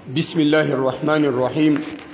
بسم الله الرحمن الرحيم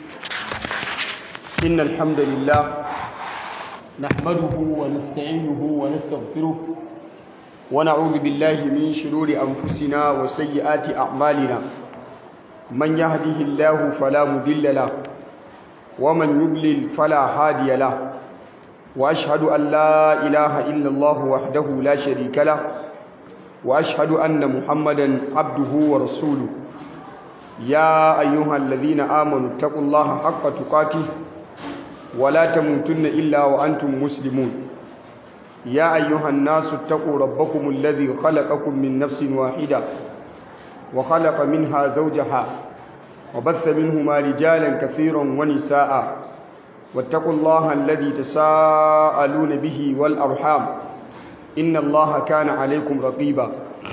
إن الحمد لله نحمده ونستعينه ونستغفره ونعوذ بالله من شرور أنفسنا وسيئات أعمالنا من يهده الله فلا مضل له ومن يضلل فلا هادي له وأشهد أن لا إله إلا الله وحده لا شريك له وأشهد أن محمدا عبده ورسوله يا أيها الذين آمنوا اتقوا الله حق تقاته ولا تموتن إلا وأنتم مسلمون يا أيها الناس اتقوا ربكم الذي خلقكم من نفس واحدة وخلق منها زوجها وبث منهما رجالا كثيرا ونساء واتقوا الله الذي تساءلون به والأرحام إن الله كان عليكم رقيبا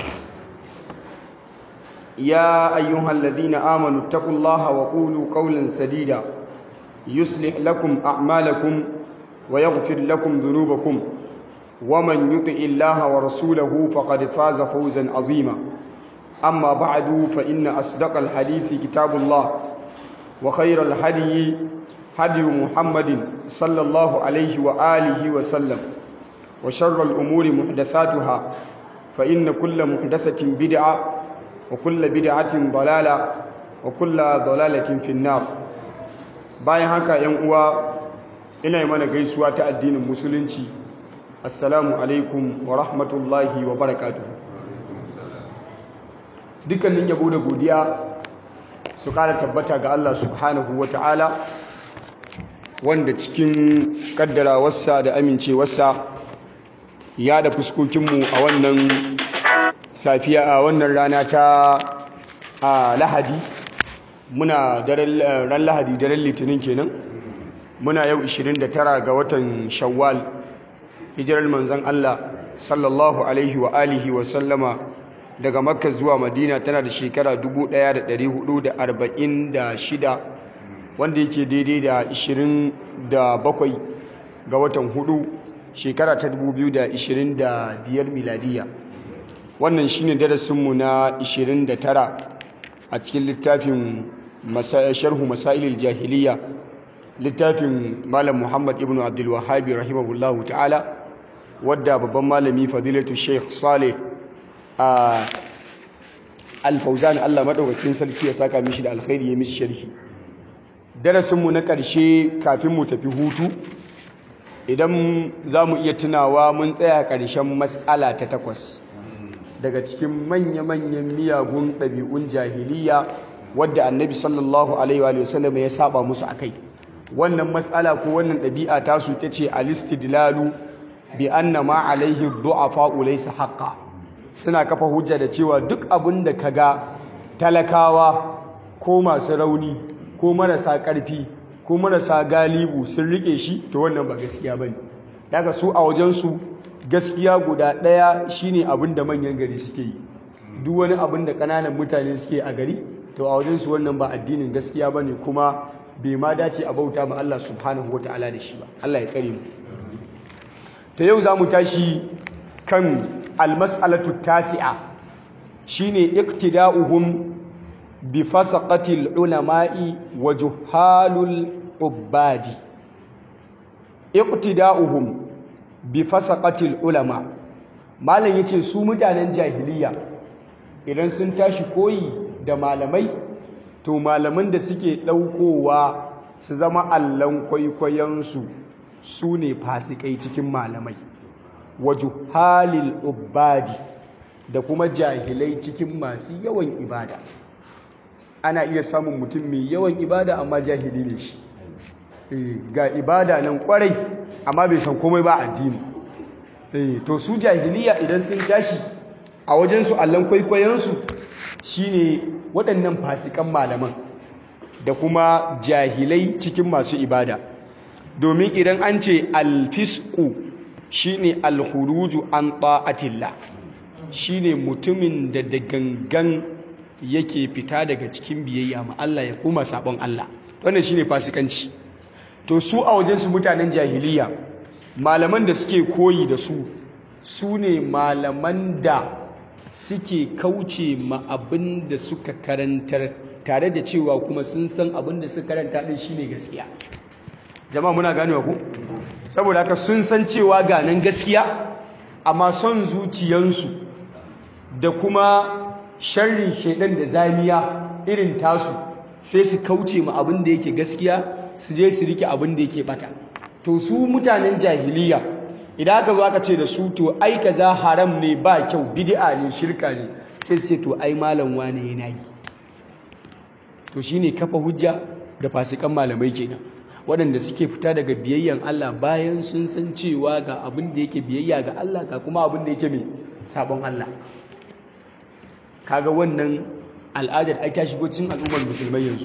يا أيها الذين آمنوا اتقوا الله وقولوا قولا سديدا يصلح لكم أعمالكم ويغفر لكم ذنوبكم ومن يطع الله ورسوله فقد فاز فوزا عظيما أما بعد فإن أصدق الحديث كتاب الله وخير الهدي هدي محمد صلى الله عليه وآله وسلم وشر الأمور محدثاتها فإن كل محدثة بدعة وكل بدعة ضلالة وكل ضلالة في النار bayan haka yan uwa ina yi mana gaisuwa ta addinin musulunci assalamu alaikum wa rahmatullahi wa barakatuh dukkanin yabo da godiya su kara tabbata ga Allah subhanahu wa ta'ala wanda cikin kaddarawarsa da amincewarsa ya da fuskokinmu a wannan safiya a wannan rana ta lahadi muna ran lahadi daren litinin kenan muna yau 29 ga watan shawwal hijirar manzan Allah sallallahu alaihi wa alihi wa sallama daga makka zuwa madina tana da shekara 1446 wanda yake daidai da 27 ga watan hudu shekara ta 2025 miladiya wannan shine darasinmu na 29 a cikin littafin sharhu masailil jahiliya littafin malam muhammad ibn abdul wahabi rahimahullahu ta'ala wadda babban malami fadilatu sheikh saleh a alfauzan allah maɗaukakin sarki ya saka mishi da alkhairi ya mishi sharhi darasinmu na ƙarshe kafin mu tafi hutu idan za mu iya tunawa mun tsaya ƙarshen matsala ta takwas daga cikin manya-manyan miyagun ɗabi'un jahiliya wadda annabi sallallahu alaihi wa sallam ya saba musu a kai wannan matsala ko wannan ɗabi'a ta su ta ce alistidlalu bi anna ma alaihi du'afa laysa haqqa suna kafa hujja da cewa duk abin da kaga talakawa ko masu rauni ko marasa ƙarfi ko marasa galibu sun rike shi to wannan ba gaskiya bane daga su a wajensu gaskiya guda ɗaya shine abin da manyan gari suke yi duk wani abin da ƙananan mutane suke a gari to a wajensu wannan ba addinin gaskiya bane kuma bai ma dace a bauta ma Allah subhanahu wataala da shi ba Allah ya tsare mu ta yau za mu tashi kan almas'alatu tasi'a shine iktida'uhum bi fasaqatil ulama'i wa juhalul ubadi iqtida'uhum bi fasaqatil ulama malam yace su mutanen jahiliya idan sun tashi koyi da malamai to malaman da suke daukowa su zama allan kwaikwayon su su ne fasikai cikin malamai wa juhalil ubadi da kuma jahilai cikin masu yawan ibada ana iya samun mutum mai yawan ibada amma jahili ne shi ga ibada nan kwarai amma bai san komai ba addini to su jahiliya idan sun tashi a wajensu allon kwaikwayonsu shine waɗannan fasikan malaman da kuma jahilai cikin masu ibada domin idan an ce alfisku shine alhuruju an ta'atillah shine mutumin da da gangan yake fita daga cikin biyayya ma Allah ya kuma sabon Allah wannan shine fasikanci to su a wajensu mutanen jahiliya malaman da suke koyi da su su ne malaman da suke kauce ma abin da suka karantar tare da cewa kuma sun san abin da suka karanta din shine gaskiya jama'a muna ganewa ku saboda haka sun san cewa ga nan gaskiya amma son zuciyansu da kuma sharrin shaidan da zamiya irin tasu sai su kauce ma abin da yake gaskiya su je su rike abin da yake bata to su mutanen jahiliya idan aka zo aka ce da su to ai kaza haram ne ba kyau bid'a ne shirka ne sai su ce to ai malam wane yana yi to shine kafa hujja da fasikan malamai kenan waɗanda suke fita daga biyayyan Allah bayan sun san cewa ga abin da yake biyayya ga Allah ga kuma abin da yake mai sabon Allah kaga wannan al'adar ai ta shigo cikin al'ummar musulmai yanzu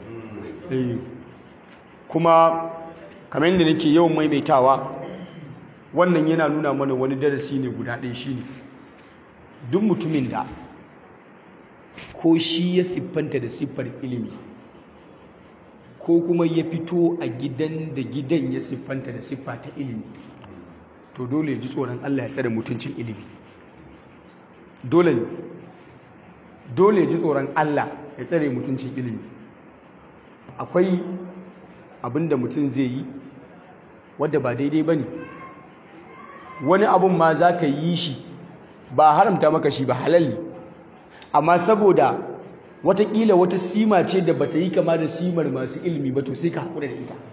kuma kamar yadda nake yawan maimaitawa wannan yana nuna mana wani darasi ne guda ɗaya shine duk mutumin da ko shi ya siffanta da siffar ilimi ko kuma ya fito a gidan da gidan ya siffanta da siffa ta ilimi to dole ya ji tsoron Allah ya tsare mutuncin ilimi dole ne dole ya ji tsoron Allah ya tsare mutuncin ilimi akwai abin da mutum zai yi wadda ba daidai ba ne wani abin ma za ka yi shi ba haramta maka shi ba halal ne amma saboda watakila wata sima ce da bata yi kama da simar masu ilimi ba to sai ka haƙura da ita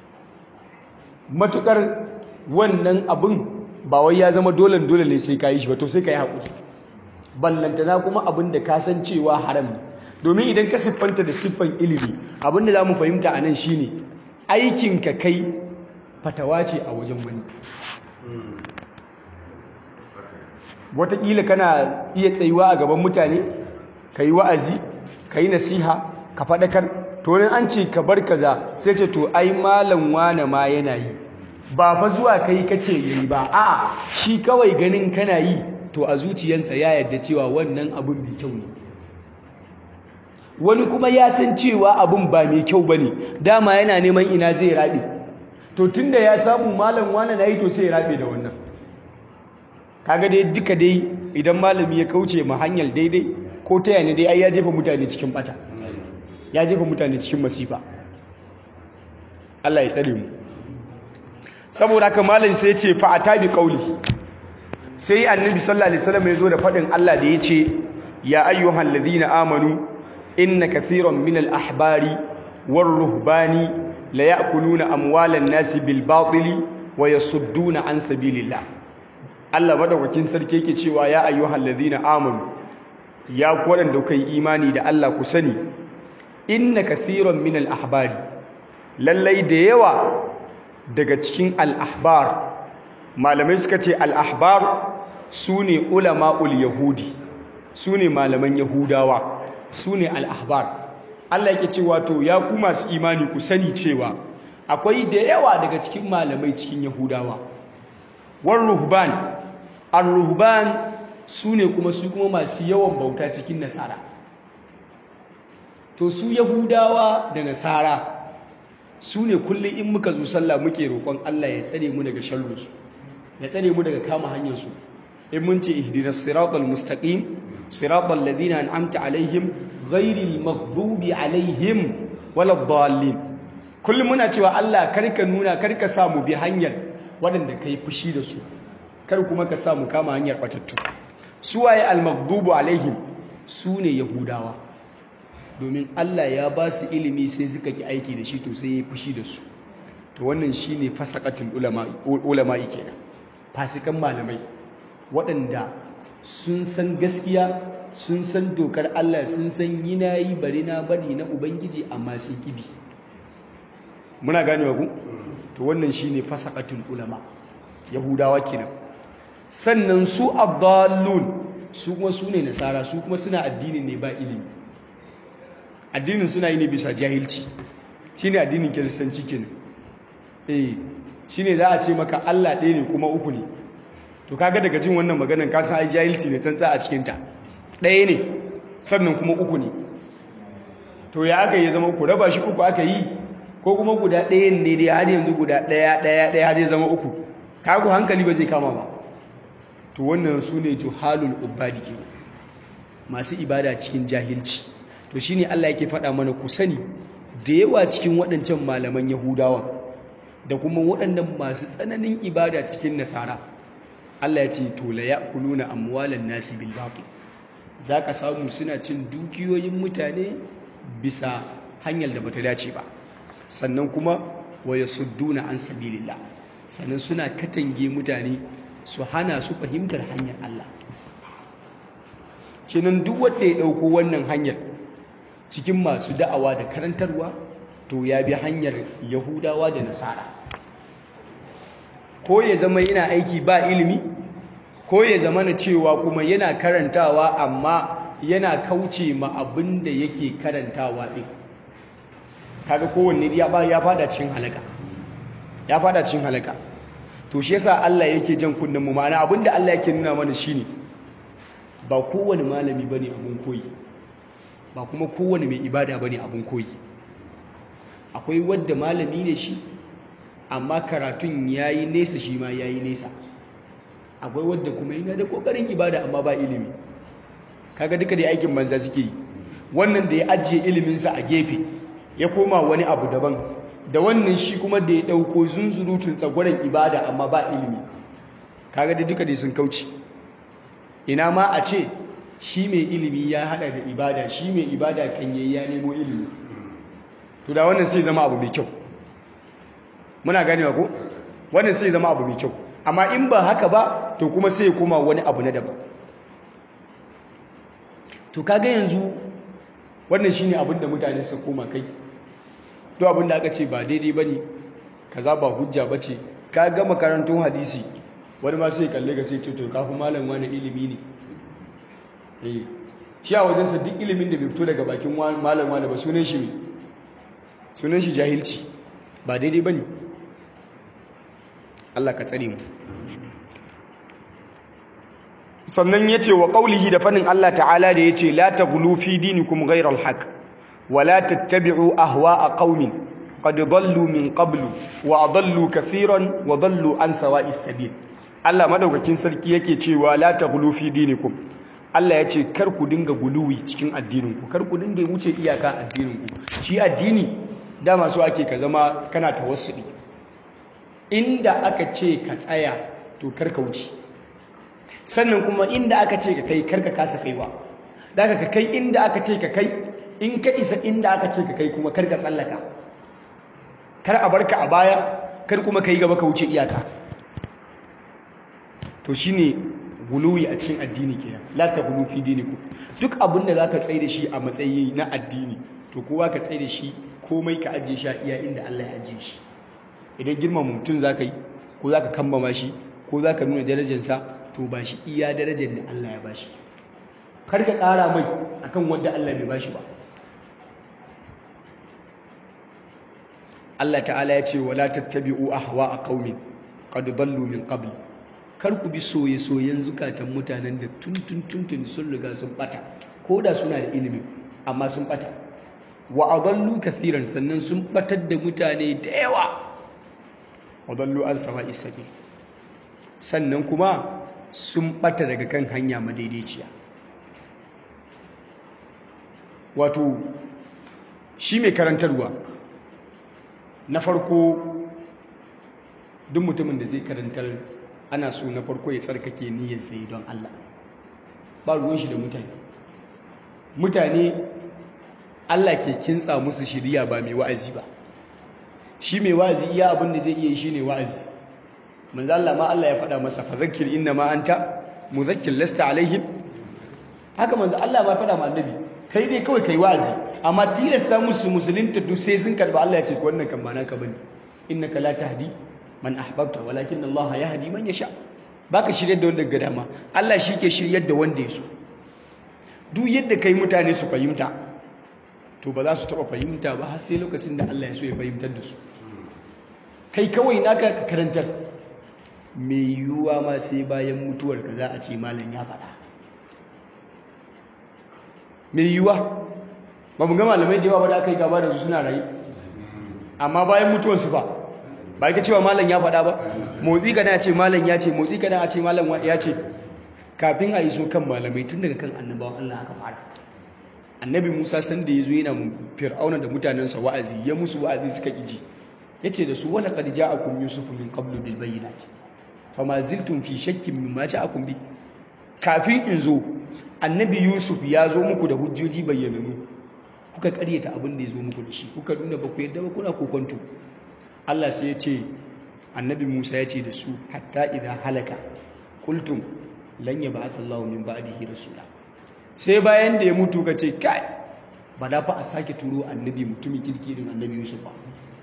matukar wannan abin ba wai ya zama dole dole ne sai ka yi shi ba to sai ka yi haƙuri ballantana kuma abin da ka san cewa haram ne domin idan ka siffanta da siffan ilimi abin da za mu fahimta a nan shine aikinka kai fatawa ce a wajen wani wataƙila kana iya tsayuwa a gaban mutane ka yi wa'azi ka yi nasiha ka faɗakar to ne an ce ka bar kaza sai ce to ai malam wane ma yana yi ba fa zuwa kai kace yayi ba a'a shi kawai ganin kana yi to a zuciyarsa ya yarda cewa wannan abun mai kyau ne wani kuma ya san cewa abun ba mai kyau bane dama yana neman ina zai rabe to tunda ya samu malam wane na yi to sai ya rabe da wannan kaga dai duka dai idan malami ya kauce ma hanyar daidai ko ta yana dai ai ya jefa mutane cikin bata ya jefa mutane cikin masifa Allah ya tsare mu saboda haka malam sai ya ce fa atabi qauli sai annabi sallallahu alaihi wasallam ya zo da fadin Allah da yace ya ayyuhal ladina amanu inna kathiran min al ahbari war ruhbani la ya'kuluna amwalan nasi bil batili wa yasudduna an sabilillah Allah madaukakin sarki yake cewa ya ayyuhal ladina amanu ya ku wadanda kuka yi imani da Allah ku sani inna kathiran min al ahbari lallai da yawa daga cikin al ahbar malamai suka ce al ahbar sune ulama'ul yahudi sune malaman yahudawa sune al ahbar Allah yake cewa to ya ku masu imani ku sani cewa akwai da yawa daga cikin malamai cikin yahudawa war ruhban ar-ruhban sune kuma su kuma masu yawan bauta cikin nasara to su yahudawa da nasara sune kullum in muka zo sallah muke roƙon Allah ya tsare mu daga sharrinsu ya tsare mu daga kama hanyar su in mun ce ihdinas siratal mustaqim siratal ladina an'amta alaihim ghairil maghdubi alaihim waladdallin kullum muna cewa Allah karka nuna karka sa mu bi hanyar waɗanda kai fushi da su kar kuma ka sa mu kama hanyar batattu suwaye al-maghdubu alaihim sune yahudawa domin Allah ya ba su ilimi sai suka ki aiki da shi to sai ya fushi da su to wannan shine fasaqatul ulama ulama'i kenan fasikan malamai waɗanda sun san gaskiya sun san dokar Allah sun san yina yi bari na bari na ubangiji amma sun kibi muna ganewa ku to wannan shine fasaqatul ulama yahudawa kenan sannan su abdallun su kuma su ne nasara su kuma suna addinin ne ba ilimi addinin suna yi ne bisa jahilci shine addinin kiristanci kenan eh shine za a ce maka Allah ɗaya ne kuma uku ne to kaga daga jin wannan maganar ka san ai jahilci ne tantsa a cikin ta ɗaya ne sannan kuma uku ne to ya aka yi zama uku raba shi uku aka yi ko kuma guda ɗayan ne dai har yanzu guda ɗaya ɗaya ɗaya har zai zama uku kaku hankali ba zai kama ba to wannan su ne juhalul ubadi ke masu ibada cikin jahilci to shine Allah yake faɗa mana ku sani da yawa cikin waɗancan malaman Yahudawa da kuma waɗannan masu tsananin ibada cikin Nasara Allah ya ce to la ya'kuluna amwalan nasi bil batil zaka samu suna cin dukiyoyin mutane bisa hanyar da bata dace ba sannan kuma wa yasudduna an sabilillah sannan suna katange mutane su hana su fahimtar hanyar Allah kenan duk wanda ya dauko wannan hanyar cikin masu da'awa da karantarwa to ya bi hanyar Yahudawa da Nasara ko ya zama yana aiki ba ilimi ko ya zama na cewa kuma yana karantawa amma yana kauce ma abin da yake karantawa ɗin kaga kowanne ya fada cikin halaka ya fada cikin halaka to shi yasa Allah yake jan kunnen mu ma'ana abin da Allah yake nuna mana shine ba kowane malami bane abun koyi ba kuma kowane mai ibada bane abun koyi akwai wanda malami ne shi amma karatun yayi nesa shi ma yayi nesa akwai wadda kuma yana da kokarin ibada amma ba ilimi kaga duka da aikin banza suke yi wannan da ya ajiye iliminsa a gefe ya koma wani abu daban da wannan shi kuma da ya dauko zunzurutun tsagwaron ibada amma ba ilimi kaga da duka da sun kauce ina ma a ce shi mai ilimi ya hada da ibada shi mai ibada kan yayi ya nemo ilimi to da wannan sai zama abu mai kyau muna ganewa ko wannan sai zama abu mai kyau amma in ba haka ba to kuma sai ya koma wani abu na daban to kaga yanzu wannan shine abin da mutane suka koma kai to abin da aka ce ba daidai bane kaza ba hujja bace ka ga makarantun hadisi wani ma sai kalle ga sai ce to kafin malam wani ilimi ne eh shi a wajensa duk ilimin da bai fito daga bakin malam wani ba sunan shi sunan shi jahilci ba daidai bane Allah ka tsare mu sannan yace wa qaulihi da fanin Allah ta'ala da yace la taghlu fi dinikum ghayra al-haq wa la tattabi'u ahwa'a qaumin qad dallu min qablu wa adallu kathiran wa dallu an sawa'is sabil Allah madaukakin sarki yake cewa la taghlu fi dinikum Allah yace kar ku dinga guluwi cikin addininku kar ku dinga wuce iyaka addininku shi addini dama so ake ka zama kana tawassuli inda aka ce ka tsaya to kar ka wuce sannan kuma inda aka ce ka kai kar ka kasa kaiwa daga ka kai inda aka ce ka kai in ka isa inda aka ce ka kai kuma kar ka tsallaka kar a barka a baya kar kuma kai gaba ka wuce iyaka to shine guluwi a cikin addini kenan la ta gulu fi dinikum duk abin da zaka tsaye da shi a matsayi na addini to kowa ka tsaye da shi komai ka ajiye shi a iya inda Allah ya ajiye shi idan girmama mutum zaka yi ko zaka kambama shi ko zaka nuna darajarsa to ba shi iya darajar da Allah ya bashi kar ka ƙara mai akan wanda Allah bai bashi ba Allah ta'ala ya ce wala tattabi'u ahwa'a qaumin qad dallu min qabl kar ku bi soye-soyen zukatan mutanen da tuntun tuntun sun riga sun bata ko da suna da ilimi amma sun bata wa adallu kathiran sannan sun batar da mutane da yawa adallu an sawa'is sabil sannan kuma sun bata daga kan hanya madaidaiciya wato shi mai karantarwa na farko duk mutumin da zai karantar ana so na farko ya tsarkake niyyar sai don Allah ba ruwan shi da mutane mutane Allah ke kintsa musu shiriya ba mai wa'azi ba shi mai wa'azi iya abin da zai iya shi ne wa'azi manzo Allah ma Allah ya faɗa masa fa zakkir inna ma anta muzakkir lasta alaihim haka manzo Allah ma faɗa ma annabi kai dai kawai kai wa'azi amma tilasta musu musulunta duk sai sun karba Allah ya ce wannan kan ba naka bane innaka la tahdi man ahbabta walakin Allah yahdi man yasha baka shiryar da wanda ga dama Allah shi ke shiryar da wanda ya so duk yadda kai mutane su fahimta to ba za su taba fahimta ba har sai lokacin da Allah ya so ya fahimtar da su kai kawai naka ka karantar mai yiwuwa ma sai bayan mutuwar ka za a ce malam ya faɗa mai yiwuwa ba mu ga malamai da yawa ba da aka yi gaba da su suna rayu amma bayan mutuwarsu ba ba ita cewa malam ya faɗa ba motsi kana ce malam ya ce motsi kana a ce malam ya ce kafin a yi so kan malamai tun daga kan annabawan Allah aka fara annabi musa sanda ya zo yana fir'auna da mutanensa wa'azi ya musu wa'azi suka ƙiji ya ce da su wala qad ja'akum yusuf min qablu bil bayyinati fama ziltum fi shakkin mimma ja'akum bi kafin in zo annabi yusuf ya zo muku da hujjoji bayyananu kuka karyata abin da ya zo muku da shi kuka nuna ba ku yadda ba kuna kokonto Allah sai ya ce annabi Musa ya ce da su hatta idan halaka kultum lan yab'ath Allahu min ba'dihi rasula sai bayan da ya mutu ka ce kai ba da fa a sake turo annabi mutumin kirkirin annabi Yusuf ba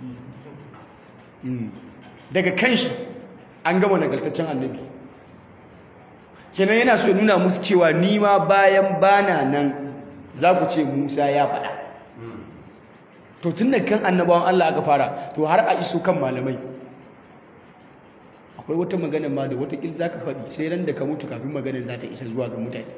daga kanshi an gama nagartaccen annabi kenan yana so nuna musu cewa ni ma bayan bana nan za ku ce Musa ya faɗa to tun da kan annabawan Allah aka fara to har a iso kan malamai akwai wata magana ma da watakil za ka faɗi sai ran da ka mutu kafin maganar za ta isa zuwa ga mutane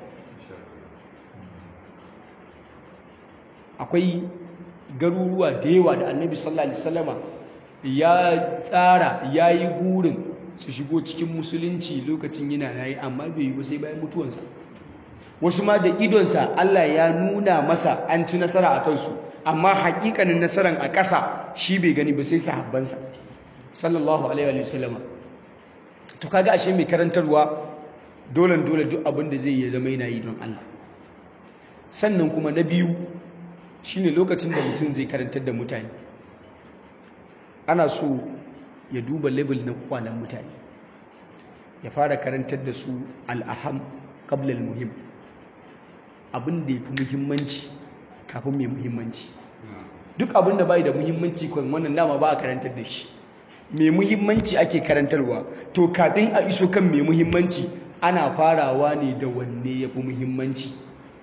akwai garuruwa da yawa da annabi sallallahu alaihi wasallama ya tsara ya yi burin su shigo cikin musulunci lokacin yana yayi amma bai yi ba sai bayan mutuwansa wasu ma da idonsa Allah ya nuna masa an ci nasara a kansu amma hakikanin nasaran a ƙasa shi bai gani ba sai sahabbansa sallallahu alaihi wa sallama to kaga ashe mai karantarwa dole dole duk abin da zai yi zama yana yi don Allah sannan kuma na biyu shine lokacin da mutum zai karantar da mutane ana so ya duba level na kwalan mutane ya fara karantar da su al'aham qabla al-muhim abin da yafi muhimmanci kafin mai muhimmanci duk abin da bai da muhimmanci kan wannan dama ba a karantar da shi mai muhimmanci ake karantarwa to kafin a iso kan mai muhimmanci ana farawa ne da wanne ya fi muhimmanci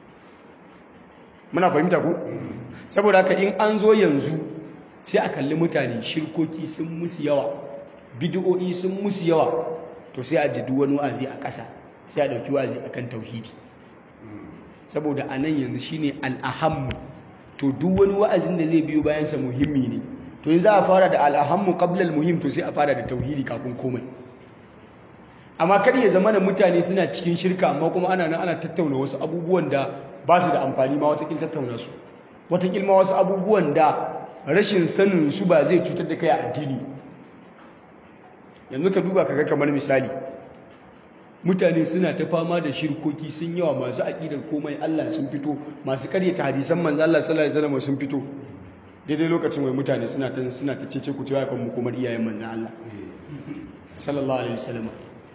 muna fahimta ku saboda haka in an zo yanzu sai a kalli mutane shirkoki sun musu yawa bidiyo'i sun musu yawa to sai a ji wani wa'azi a ƙasa sai a ɗauki wa'azi akan tauhidi saboda a nan yanzu shine al'ahammu to duk wani wa'azin da zai biyo bayansa muhimmi ne to in za a fara da al'ahammu qablal muhim to sai a fara da tauhidi kafin komai amma kar ya zama da mutane suna cikin shirka amma kuma ana nan ana tattauna wasu abubuwan da ba su da amfani ma watakil tattauna su watakil ma wasu abubuwan da rashin sanin su ba zai cutar da kai a addini yanzu ka duba kaga kamar misali mutane suna ta fama da shirkoki sun yawa masu aƙidar komai Allah sun fito masu karyata hadisan manzo Allah sallallahu alaihi wasallam sun fito daidai lokacin wai mutane suna ta suna ta cece ku cewa kan mu komar iyayen manzo Allah sallallahu alaihi wasallam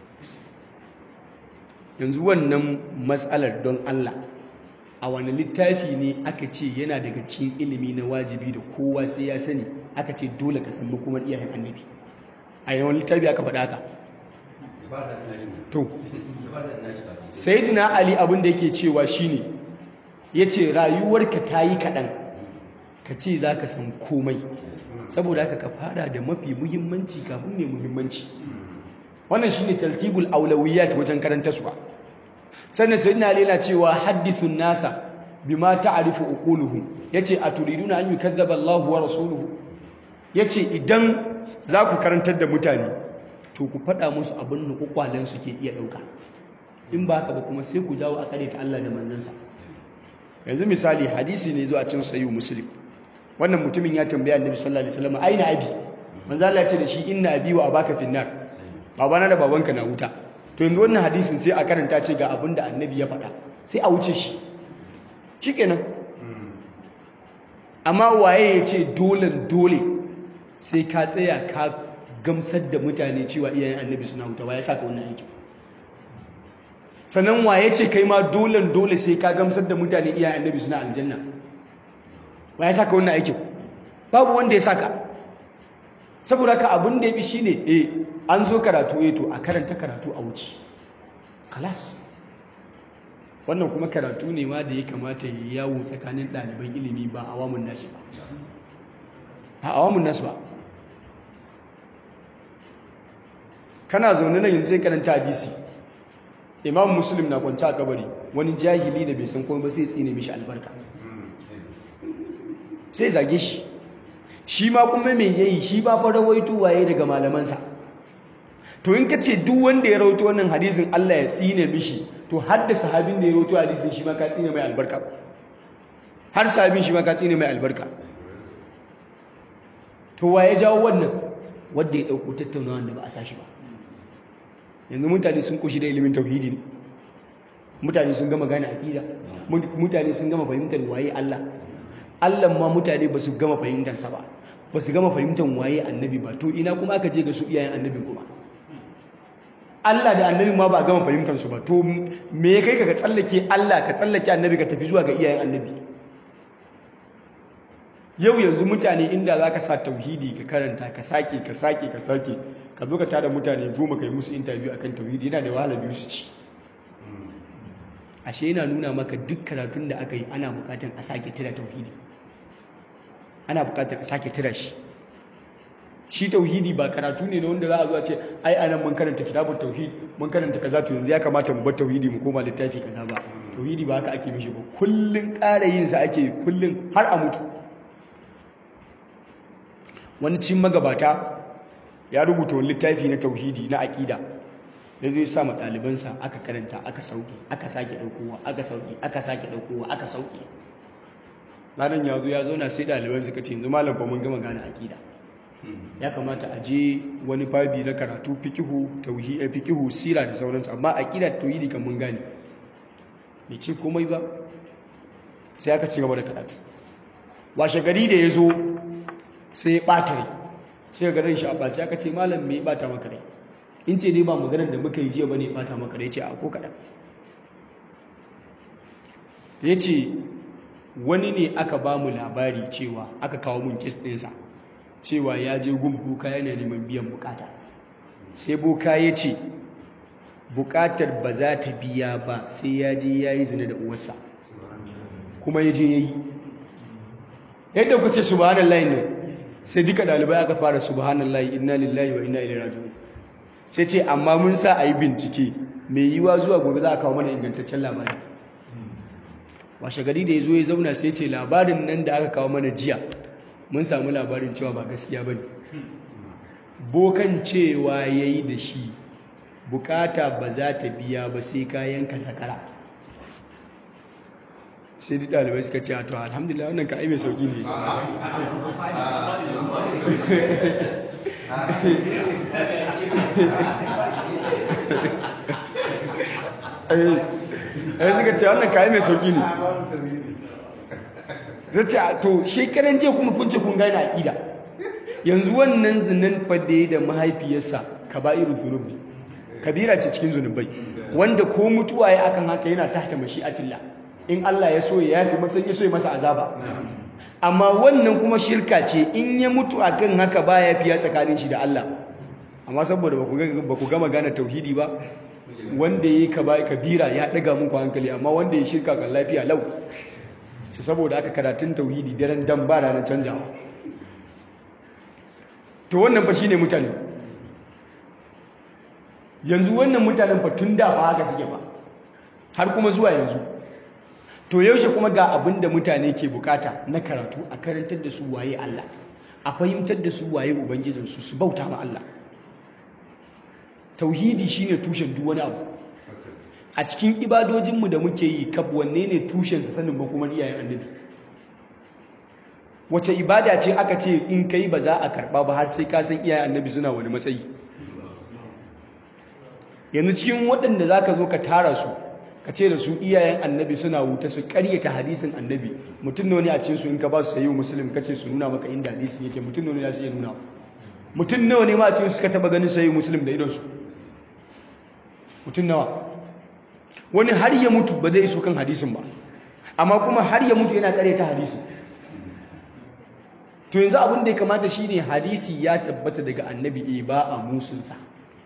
yanzu wannan matsalar don Allah a wani littafi ne aka ce yana daga cikin ilimi na wajibi da kowa sai ya sani aka ce dole ka san makomar iyayen annabi a yi wani littafi aka faɗa haka to sayyidina ali abin da yake cewa shine yace rayuwarka ta yi kaɗan ka ce za ka san komai saboda haka ka fara da mafi muhimmanci kafin mai muhimmanci wannan shine tartibul aulawiyat wajen karanta suwa sannan sayyidina ali yana cewa hadithun nasa bima ta'rifu uquluhum yace aturiduna an yukazzaba Allahu wa rasuluhu yace idan za ku karantar da mutane to ku faɗa musu abin da kwakwalen su ke iya ɗauka in ba haka ba kuma sai ku jawo a ta Allah da manzansa yanzu misali hadisi ne zuwa cin sayu muslim wannan mutumin ya tambaya annabi sallallahu alaihi wasallam aina abi manzo Allah ya ce da shi inna abi wa abaka finnar babana da babanka na wuta to yanzu wannan hadisin sai a karanta ce ga abin da annabi ya faɗa sai a wuce shi shikenan amma waye ya ce dole dole sai ka tsaya ka gamsar da mutane cewa iyayen annabi suna wuta waye saka wannan aikin sannan waye ce kai ma dole dole sai ka gamsar da mutane iyayen annabi suna aljanna waye saka wannan aikin babu wanda ya saka saboda ka abin da ya fi shine eh an zo karatu eh to a karanta karatu a wuce kalas wannan kuma karatu ne ma da ya kamata ya yawo tsakanin ɗaliban ilimi ba awamun nasu ba ba awamun nasu ba kana zaune na yanzu karanta hadisi imam muslim na kwanci a kabari wani jahili da bai san komai ba sai tsine mishi albarka sai zage shi shi ma kuma mai yayi shi ba fa rawaito waye daga malamansa to in ka ce duk wanda ya rawaito wannan hadisin Allah ya tsine mishi to hadda sahabin da ya rawaito hadisin shi ma ka tsine mai albarka har sabin shi ma ka tsine mai albarka to wa ya jawo wannan wanda ya dauko tattaunawa da ba a sashi ba yanzu mutane sun koshi da ilimin tauhidi ne mutane sun gama gane aqida mutane sun gama fahimtar waye Allah Allah ma mutane ba su gama fahimtar sa ba ba su gama fahimtar waye annabi ba to ina kuma aka je ga su iyayen annabi kuma Allah da annabi ma ba a gama fahimtar su ba to me ya kai ka ka tsallake Allah ka tsallake annabi ka tafi zuwa ga iyayen annabi yau yanzu mutane inda za ka sa tauhidi ka karanta ka sake ka sake ka sake ka zo ka tada mutane goma ka yi musu interview akan tauhidi yana da wahala biyu su ci ashe yana nuna maka duk karatun da aka yi ana bukatar a sake tira tauhidi ana bukatar a sake tira shi shi tauhidi ba karatu ne na wanda za a zo a ce ai anan mun karanta kitabun tauhid mun karanta kaza to yanzu ya kamata mu bar tauhidi mu koma littafi kaza ba tauhidi ba haka ake mishi ba kullun ƙara yin sa ake kullun har a mutu wani cin magabata ya rubuta wani littafi na tauhidi na aƙida da zai sa ma ɗalibansa aka karanta aka sauke aka sake ɗaukowa aka sauke aka sake ɗaukowa aka sauke ranar ya zo ya zauna sai ɗaliban suka ce yanzu malam ba mun gama gane aƙida ya kamata a je wani babi na karatu fikihu tauhidi fikihu sira da sauransu amma aƙida tauhidi kan mun gane bai ce komai ba sai aka ci gaba da karatu washe gari da ya zo sai ya ɓata rai sai ga ran shi a ɓaci aka ce malam me ya ɓata maka rai in ce dai ba maganar da muka yi jiya ba ne ya ɓata maka rai ce a ko kaɗan ya ce wani ne aka ba mu labari cewa aka kawo mun kes ɗinsa cewa ya je gun boka yana neman biyan bukata sai boka ya ce bukatar ba za ta biya ba sai ya je ya yi zina da uwarsa kuma ya je ya yi yadda ku ce subhanallahi ne sai duka dalibai aka fara subhanallahi inna lillahi wa inna ilaihi raji'un sai ce amma mun sa a yi bincike mai yiwa zuwa gobe za a kawo mana ingantaccen labari washe gari da ya zo ya zauna sai ce labarin nan da aka kawo mana jiya mun samu labarin cewa ba gaskiya ba ne bokan cewa ya yi da shi bukata ba za ta biya ba sai kayan ka sakara sai duk ɗalibai suka ce to alhamdulillah wannan ka ai mai sauƙi ne ai suka ce wannan ka ai mai sauƙi ne zai ce to shekaran jiya kuma kun ce kun gane aƙida yanzu wannan zinan fadde da mahaifiyarsa kaba'irul dhunub kabira ce cikin zunubai wanda ko mutuwa ya akan haka yana tahta mashi'atillah in Allah ya so ya yafi masa ya so ya masa azaba amma wannan kuma shirka ce in ya mutu akan haka ba ya fiya tsakanin shi da Allah amma saboda ba ku gama gane tauhidi ba wanda ya yi kabira ya ɗaga muku hankali amma wanda ya shirka kan lafiya lau ce saboda aka karatun tauhidi daren dan ba ranar canjawa to wannan fa shine mutane yanzu wannan mutanen fa tun da ba haka suke ba har kuma zuwa yanzu to yaushe kuma ga abin da mutane ke bukata na karatu a karantar da su waye Allah a fahimtar da su waye ubangijinsu su bauta ma Allah tauhidi shine tushen duk wani abu a cikin ibadojinmu da muke yi kab wanne ne tushensa sanin ba kuma iyayen annabi wace ibada ce aka ce in kai ba za a karba ba har sai ka san iyayen annabi suna wani matsayi yanzu cikin waɗanda za ka zo ka tara su ka ce da su iyayen annabi suna wuta su karyata hadisin annabi mutum ne a cikin su in ka ba su sayi musulun kace su nuna maka inda hadisin yake mutum ne ya su iya nuna mutum nawa ne ma a cikin suka taba ganin sayi musulun da idonsu mutum nawa wani har ya mutu ba zai iso kan hadisin ba amma kuma har ya mutu yana karyata hadisin to yanzu abin da ya kamata shine hadisi ya tabbata daga annabi e ba a musunsa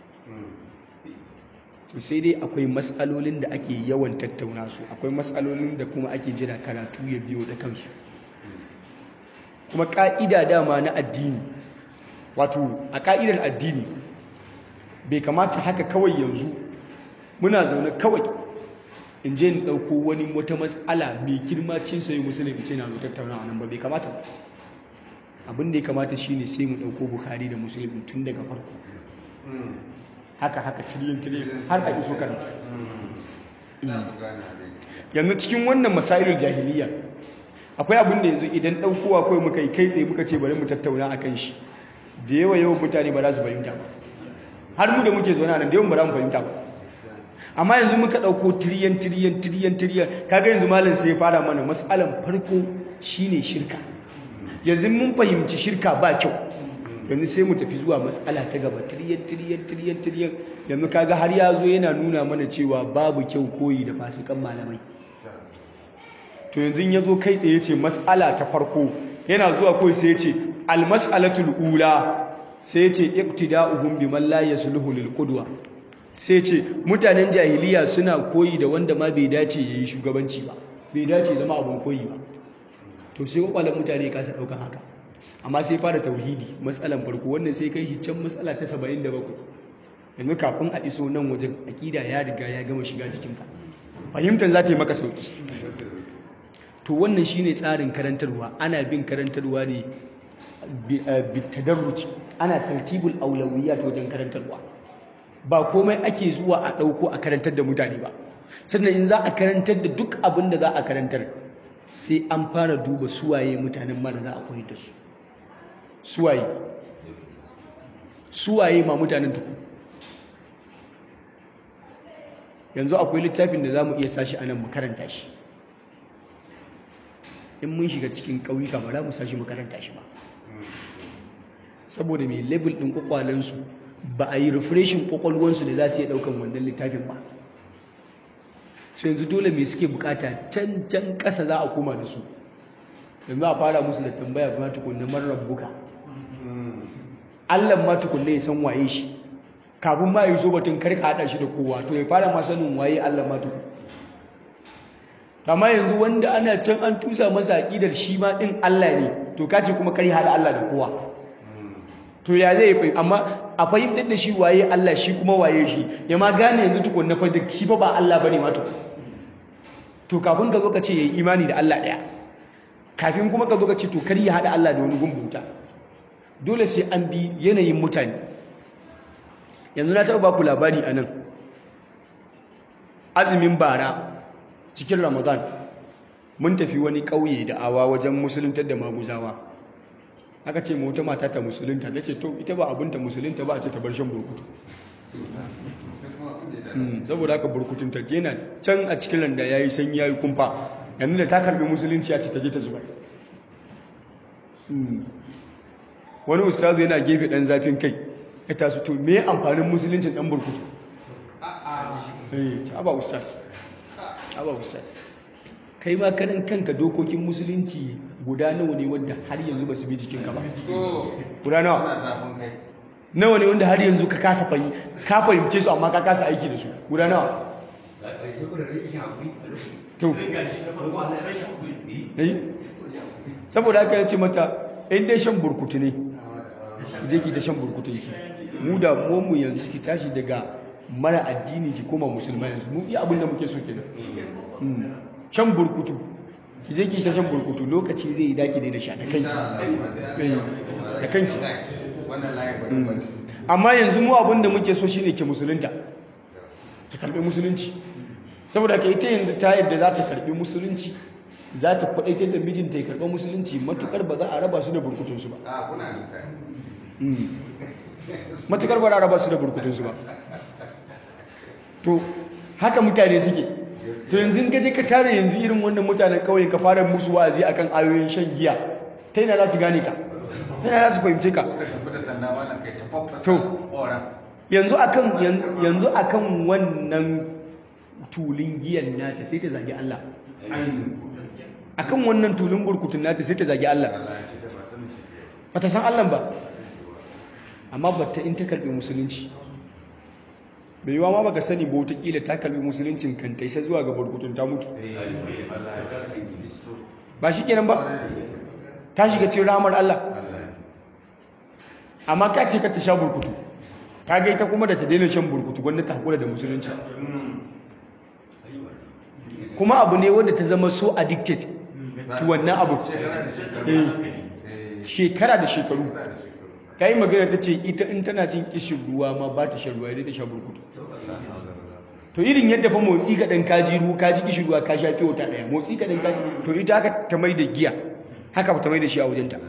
to sai dai akwai matsalolin da ake yawan tattauna su akwai matsalolin da kuma ake jira karatu ya biyo da kansu kuma ka'ida dama na addini wato a ka'idar addini bai kamata haka kawai yanzu muna zaune kawai in je in ɗauko wani wata matsala mai girma cin sayi musulun ce na zo tattauna a nan ba bai kamata ba abin da ya kamata shine sai mu ɗauko bukari da musulun tun daga farko haka haka tiliyin tiliyin har a iso karanta yanzu cikin wannan masailul jahiliya akwai abin da yanzu idan ɗaukowa kawai muka yi kai tsaye muka ce bari mu tattauna a kan shi da yawa yawan mutane ba za su fahimta ba har mu da muke zaune a nan da yawan ba za mu fahimta ba amma yanzu muka ɗauko tiriyan tiriyan tiriyan tiriyan kaga yanzu malam sai ya fara mana matsalan farko shine shirka yanzu mun fahimci shirka ba kyau yanzu sai mu tafi zuwa matsala ta gaba tiriyan tiriyan tiriyan tiriyan yanzu kaga har ya zo yana nuna mana cewa babu kyau koyi da fasikan malamai to yanzu ya zo kai tsaye ce matsala ta farko yana zuwa kawai sai ya ce almas'alatul ula sai ya ce iqtida'uhum biman la yasluhu lil qudwa sai ce mutanen jahiliya suna koyi da wanda ma bai dace yayi shugabanci ba bai dace zama abun koyi ba to sai kwakwalan mutane kasa daukan haka amma sai fara tauhidi matsalan farko wannan sai kai shi can matsala ta 77 yanzu kafin a iso nan wajen akida ya riga ya gama shiga jikinka fahimtar za ta yi maka sauki to wannan shine tsarin karantarwa ana bin karantarwa ne bitadarruci ana tartibul aulawiyat wajen karantarwa ba komai ake zuwa a ɗauko a karantar da mutane ba sannan in za a karantar da duk abin da za a karantar sai an fara duba suwaye mutanen mara za a koyar da su suwaye suwaye ma mutanen tuku yanzu akwai littafin da za mu iya sashi a nan mu karanta shi in mun shiga cikin ƙauyuka ba za mu sashi mu karanta shi ba saboda mai label ɗin ƙwaƙwalensu ba a yi refreshin ƙwaƙwalwansu da za su iya ɗaukan wannan littafin ba sai yanzu dole mai suke bukata can can ƙasa za a koma da su yanzu a fara musu da tambaya kuma tukunna marar buka allan ma tukunna ya san waye shi kafin ma ya zo batun karka haɗa shi da kowa to ya fara ma sanin waye allan ma tukun amma yanzu wanda ana can an tusa masa aƙidar shi ma ɗin allah ne to kace kuma kar haɗa allah da kowa to ya zai fahim amma a fahimtar da shi waye Allah shi kuma waye shi ya ma gane yanzu tukun na fahimtar shi fa ba Allah bane ma tukun to kafin ka zo ka ce yayi imani da Allah daya kafin kuma ka zo ka ce to kar ya hada Allah da wani gumbuta dole sai an bi yanayin mutane yanzu na taɓa baku labari a nan azumin bara cikin ramadan mun tafi wani ƙauye da awa wajen musuluntar da maguzawa aka ce wata mata ta musulunta na ce to ita ba abinta musulunta ba a ce ta bar shan burkutu saboda haka burkutun ta yana can a cikin randa ya yi sanyi ya yi kumfa yanzu da ta karbi musulunci ya ce ta je ta zubar wani ustazu yana gefe dan zafin kai ya tasu to me amfanin musuluncin dan burkutu eh ba ustaz ba ustaz kai ma kanan kanka dokokin musulunci guda nawa ne wanda har yanzu ba su bi jikinka ba guda nawa nawa ne wanda har yanzu ka kasa ka fahimce su amma ka kasa aiki da su guda nawa to saboda haka ya ce mata in dai shan burkutu ne je ki ta shan burkutu ki mu da mu yanzu ki tashi daga mara addini ki koma musulma yanzu mu iya abin da muke so kenan shan burkutu ki je ki ta shan burkutu lokaci zai yi daki da sha da kanki da kanki amma yanzu mu abin da muke so shine ki musulunta ki karbi musulunci saboda ka ita yanzu ta yadda za ta karbi musulunci za ta kwadaitar da mijinta ya karba musulunci matukar ba za a raba su da burkutunsu ba matukar ba za a raba su da burkutunsu ba to haka mutane suke to yanzu ka je ka tare yanzu irin wannan mutanen kauye ka fara musu wa'azi akan ayoyin shan giya ta yana za su gane ka ta yana za su fahimce ka to yanzu akan yanzu akan wannan tulin giyan nata sai ta zagi Allah akan wannan tulin burkutun nata sai ta zagi Allah ba ta san Allah ba amma batta in ta karbi musulunci mai yiwa ma baka sani ba wataƙila ta kalbi musuluncin kan ta isa zuwa ga burkutun ta mutu ba shi kenan ba ta shiga cikin ramar Allah amma ka ce ka ta sha burkutu ta ga ita kuma da ta daina shan burkutu gwanda ta hakura da musulunci kuma abu ne wanda ta zama so addicted to wannan abu shekara da shekaru ta yi magana ta ce ita in tana jin kishin ruwa ma ba ta shan ruwa idan ta sha burkutu to irin yadda fa motsi kaɗan kaji ruwa kaji kishi ruwa ka sha fiye ta ɗaya motsi kaɗan kaji to ita haka ta mai da giya haka ta mai da shi a wajenta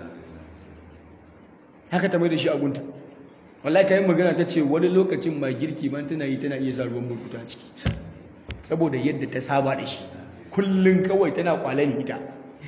haka ta mai da shi a gunta wallahi ta yi magana ta ce wani lokacin ma girki man tana yi tana iya sa ruwan burkuta ciki saboda yadda ta saba da shi kullum kawai tana kwalani ita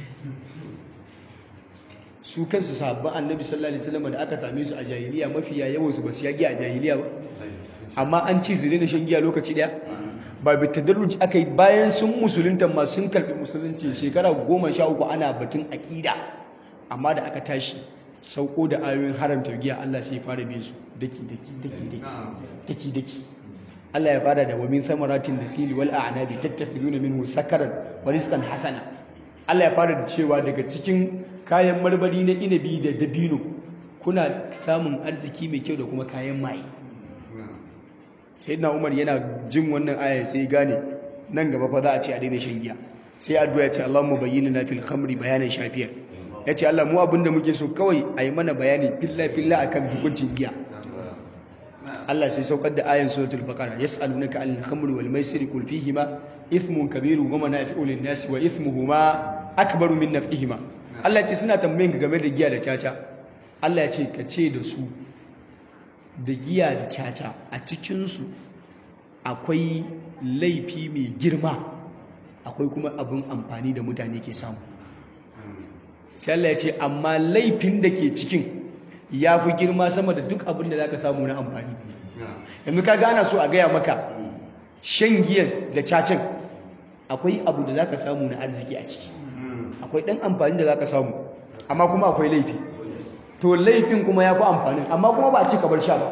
su kansu sahabban annabi sallallahu alaihi wasallam da aka same su a jahiliya mafiya yawan su ba su yagi a jahiliya ba amma an ci su daina shan giya lokaci daya ba bi tadarruj aka yi bayan sun musulunta ma sun karbi musulunci shekara goma sha uku ana batun aƙida amma da aka tashi sauko da ayoyin haramta giya Allah sai ya fara bin su daki daki daki daki daki daki Allah ya fara da wa min samaratin nakhili wal a'nabi tattakhiduna minhu sakaran wa rizqan hasana Allah ya fara da cewa daga cikin kayan marmari na inabi da dabino kuna samun arziki mai kyau da kuma kayan maye sayyidina Umar yana jin wannan aya sai gane nan gaba fa za a ce a daina shan giya sai addu'a ya ce Allahumma bayyinna fil khamri bayanan shafiya ya ce Allah mu abinda muke so kawai a yi mana bayani filla filla akan hukuncin giya Allah sai saukar da ayan suratul baqara yas'alunaka anil khamri wal maisiri qul fihima ithmun kabirun wa manafi'u lin nasi wa ithmuhuma akbaru min naf'ihima Allah ce suna tambayin ka game da giya da caca Allah ya ce ka ce da su da giya da caca a cikin su akwai laifi mai girma akwai kuma abin amfani da mutane ke samu sai Allah ya ce amma laifin da ke cikin ya fi girma sama da duk abin da za ka samu na amfani yanzu ka gana so a gaya maka shan giyan da cacin akwai abu da za ka samu na arziki a ciki akwai ɗan amfani da za ka samu amma kuma akwai laifi to laifin kuma ya fi amfanin amma kuma ba a ci bar sha ba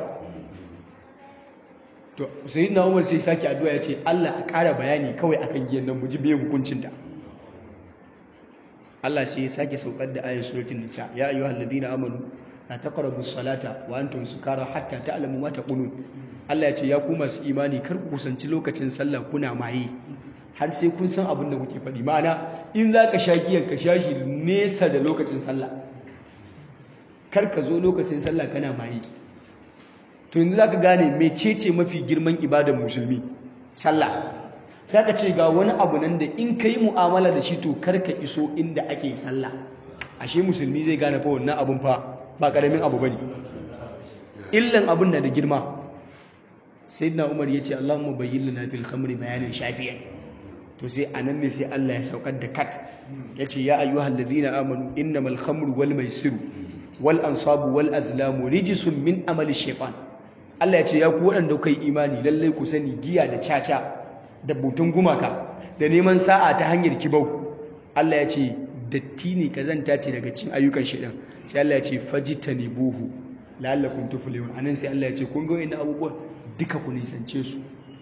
to sai na umar sai sake addu'a ya ce Allah a ƙara bayani kawai akan giyan nan mu ji bai hukuncinta Allah sai ya sake saukar da ayat suratul nisa ya ayyuhal ladina amanu la taqrabu salata wa antum sukara hatta ta'lamu ma taqulun Allah ya ce ya ku masu imani kar ku kusanci lokacin sallah kuna maye har sai kun san abin da kuke faɗi ma'ana in za ka sha giyan ka sha shi nesa da lokacin sallah kar ka zo lokacin sallah kana maye to yanzu za ka gane mecece mafi girman ibadar musulmi sallah sai ka ce ga wani abu nan da in ka yi mu'amala da shi to karka iso inda ake sallah ashe musulmi zai gane fa wannan abun fa ba karamin abu bane illan abun na da girma sayyidina umar yace allahumma bayyin lana fil khamri bayanan shafiyan to sai anan ne sai Allah ya saukar da kat yace ya ayyuhal ladina amanu innamal khamru wal maisiru wal ansabu wal azlamu rijsun min amali shaytan Allah ya ce ya ku waɗanda kai imani lallai ku sani giya da caca da butun gumaka da neman sa'a ta hanyar kibau Allah ya ce datti ne kazanta ce daga cin ayyukan shaidan sai Allah ya ce fajitanibuhu la'allakum tuflihun anan sai Allah ya ce kun ga wannan abubuwan duka ku nisance su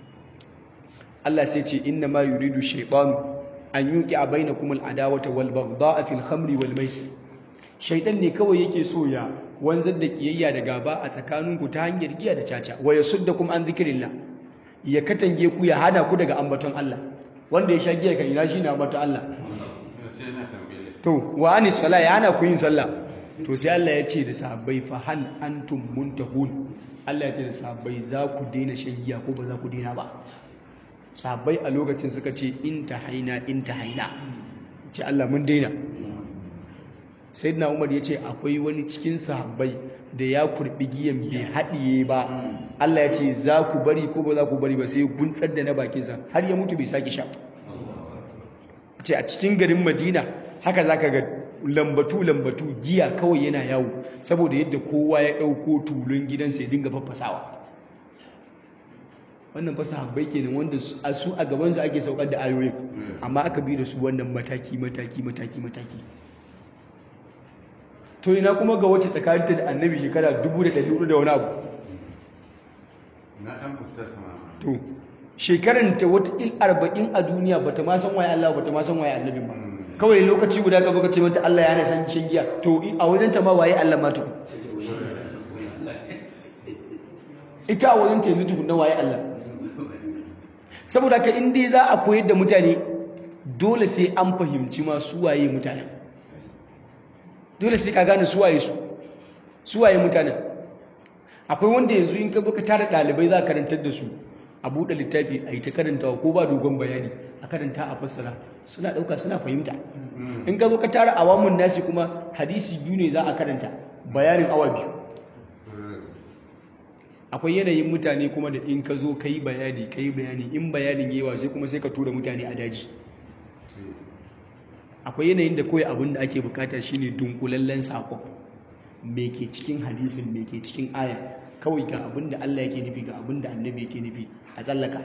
Allah sai ce inna ma yuridu shaytanu an yuqi bainakum al-adawata wal baghdha'a fil khamri wal maisir shaidan ne kawai yake so ya wanzar da kiyayya da gaba a tsakaninku ta hanyar giya da caca wa yasuddakum an dhikrillah ya katange ku ya hana ku daga ambaton Allah wanda ya sha giya kan ina shine ambaton Allah to wa anis sala ya hana ku yin sallah to sai Allah ya ce da sahabbai fa hal antum muntahun Allah ya ce da sahabbai za ku daina shan giya ko ba za ku daina ba sahabbai a lokacin suka ce in haina in haina ce Allah mun daina sayyidina Umar ya ce akwai wani cikin sahabbai da ya kurbi giyan bai haɗiye ba Allah ya ce za ku bari ko ba za ku bari ba sai guntsar da na bakinsa har ya mutu bai sake sha ce a cikin garin Madina haka za ka ga lambatu-lambatu giya kawai yana yawo saboda yadda kowa ya ɗauko tulun gidansa ya dinga faffasawa wannan fasa habbai kenan wanda su a gabansu ake saukar da ayoyin amma aka bi da su wannan mataki mataki mataki mataki to ina kuma ga wacce tsakaninta da annabi shekara 1400 da wani abu to shekaranta wata il arba'in a duniya bata ma san waye Allah bata ma san waye annabi ba kawai lokaci guda ka baka ce mata Allah ya san shan giya to a wajen ta ma waye Allah ma tukun ita a wajen ta yanzu tukun na waye Allah saboda ka in dai za a koyar da mutane dole sai an fahimci ma su waye mutane dole sai ka gane su waye su su waye mutane akwai wanda yanzu in ka zo ka tara ɗalibai za ka karantar da su a buɗe littafi a yi ta karantawa ko ba dogon bayani a karanta a fassara suna ɗauka suna fahimta in ka zo ka tara awamun nasi kuma hadisi biyu ne za a karanta bayanin awa biyu akwai yanayin mutane kuma da in ka zo ka yi bayani ka yi bayani in bayanin yawa sai kuma sai ka tura mutane a daji akwai yanayin da kawai abin da ake bukata shine dunkulallen sakon me ke cikin hadisin me ke cikin aya kawai ga abin da Allah yake nufi ga abin da annabi yake nufi a tsallaka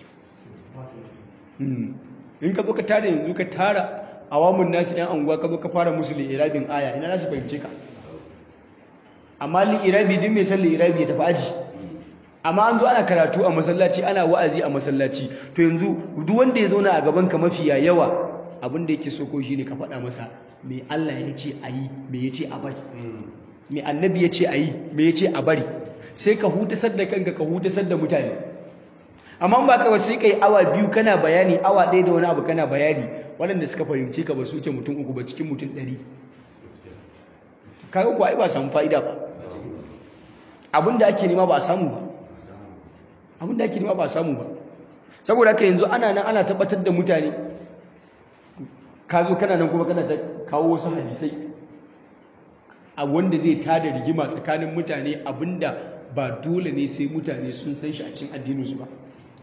in ka zo ka tara yanzu ka tara awamun nasu yan anguwa ka zo ka fara musu li'irabin aya ina za su fahimce ka amma li'irabi duk mai san li'irabi ya tafi aji amma an zo ana karatu a masallaci ana wa'azi a masallaci to yanzu duk wanda ya zauna a gaban ka mafiya yawa abin da yake so ko shine ka faɗa masa me Allah ya ce a yi me ya ce a bari me annabi ya ce a yi me ya ce a bari sai ka hutasar da kanka ka hutasar da mutane amma ba ka sai kai awa biyu kana bayani awa ɗaya da wani abu kana bayani waɗanda suka fahimce ka ba su wuce mutum uku ba cikin mutum ɗari kaga ko ai ba samu fa'ida ba abin da ake nema ba a samu ba abin da ake nema ba a samu ba saboda haka yanzu ana nan ana tabbatar da mutane ka zo kana nan kuma kana ta kawo wasu hadisai a wanda zai tada rigima tsakanin mutane abinda ba dole ne sai mutane sun san shi a cikin addininsu ba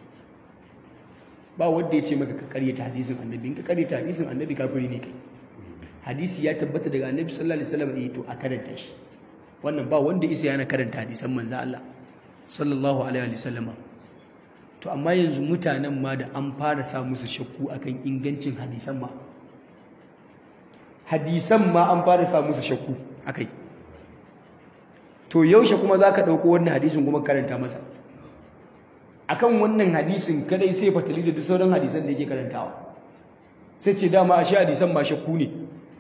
ba wanda ya ce maka ka karyata hadisin annabi in ka karyata hadisin annabi kafiri ne kai hadisi ya tabbata daga annabi sallallahu alaihi wasallam eh to a karanta shi wannan ba wanda isa yana karanta hadisan manzo Allah sallallahu alaihi wasallam to amma yanzu mutanen ma da an fara sa musu shakku akan ingancin hadisan ma hadisan ma an fara sa musu shakku akai to yaushe kuma zaka dauko wannan hadisin kuma karanta masa akan wannan hadisin kadai sai fatali da duk sauran hadisan da yake karantawa sai ce dama ashe hadisan ma shakku ne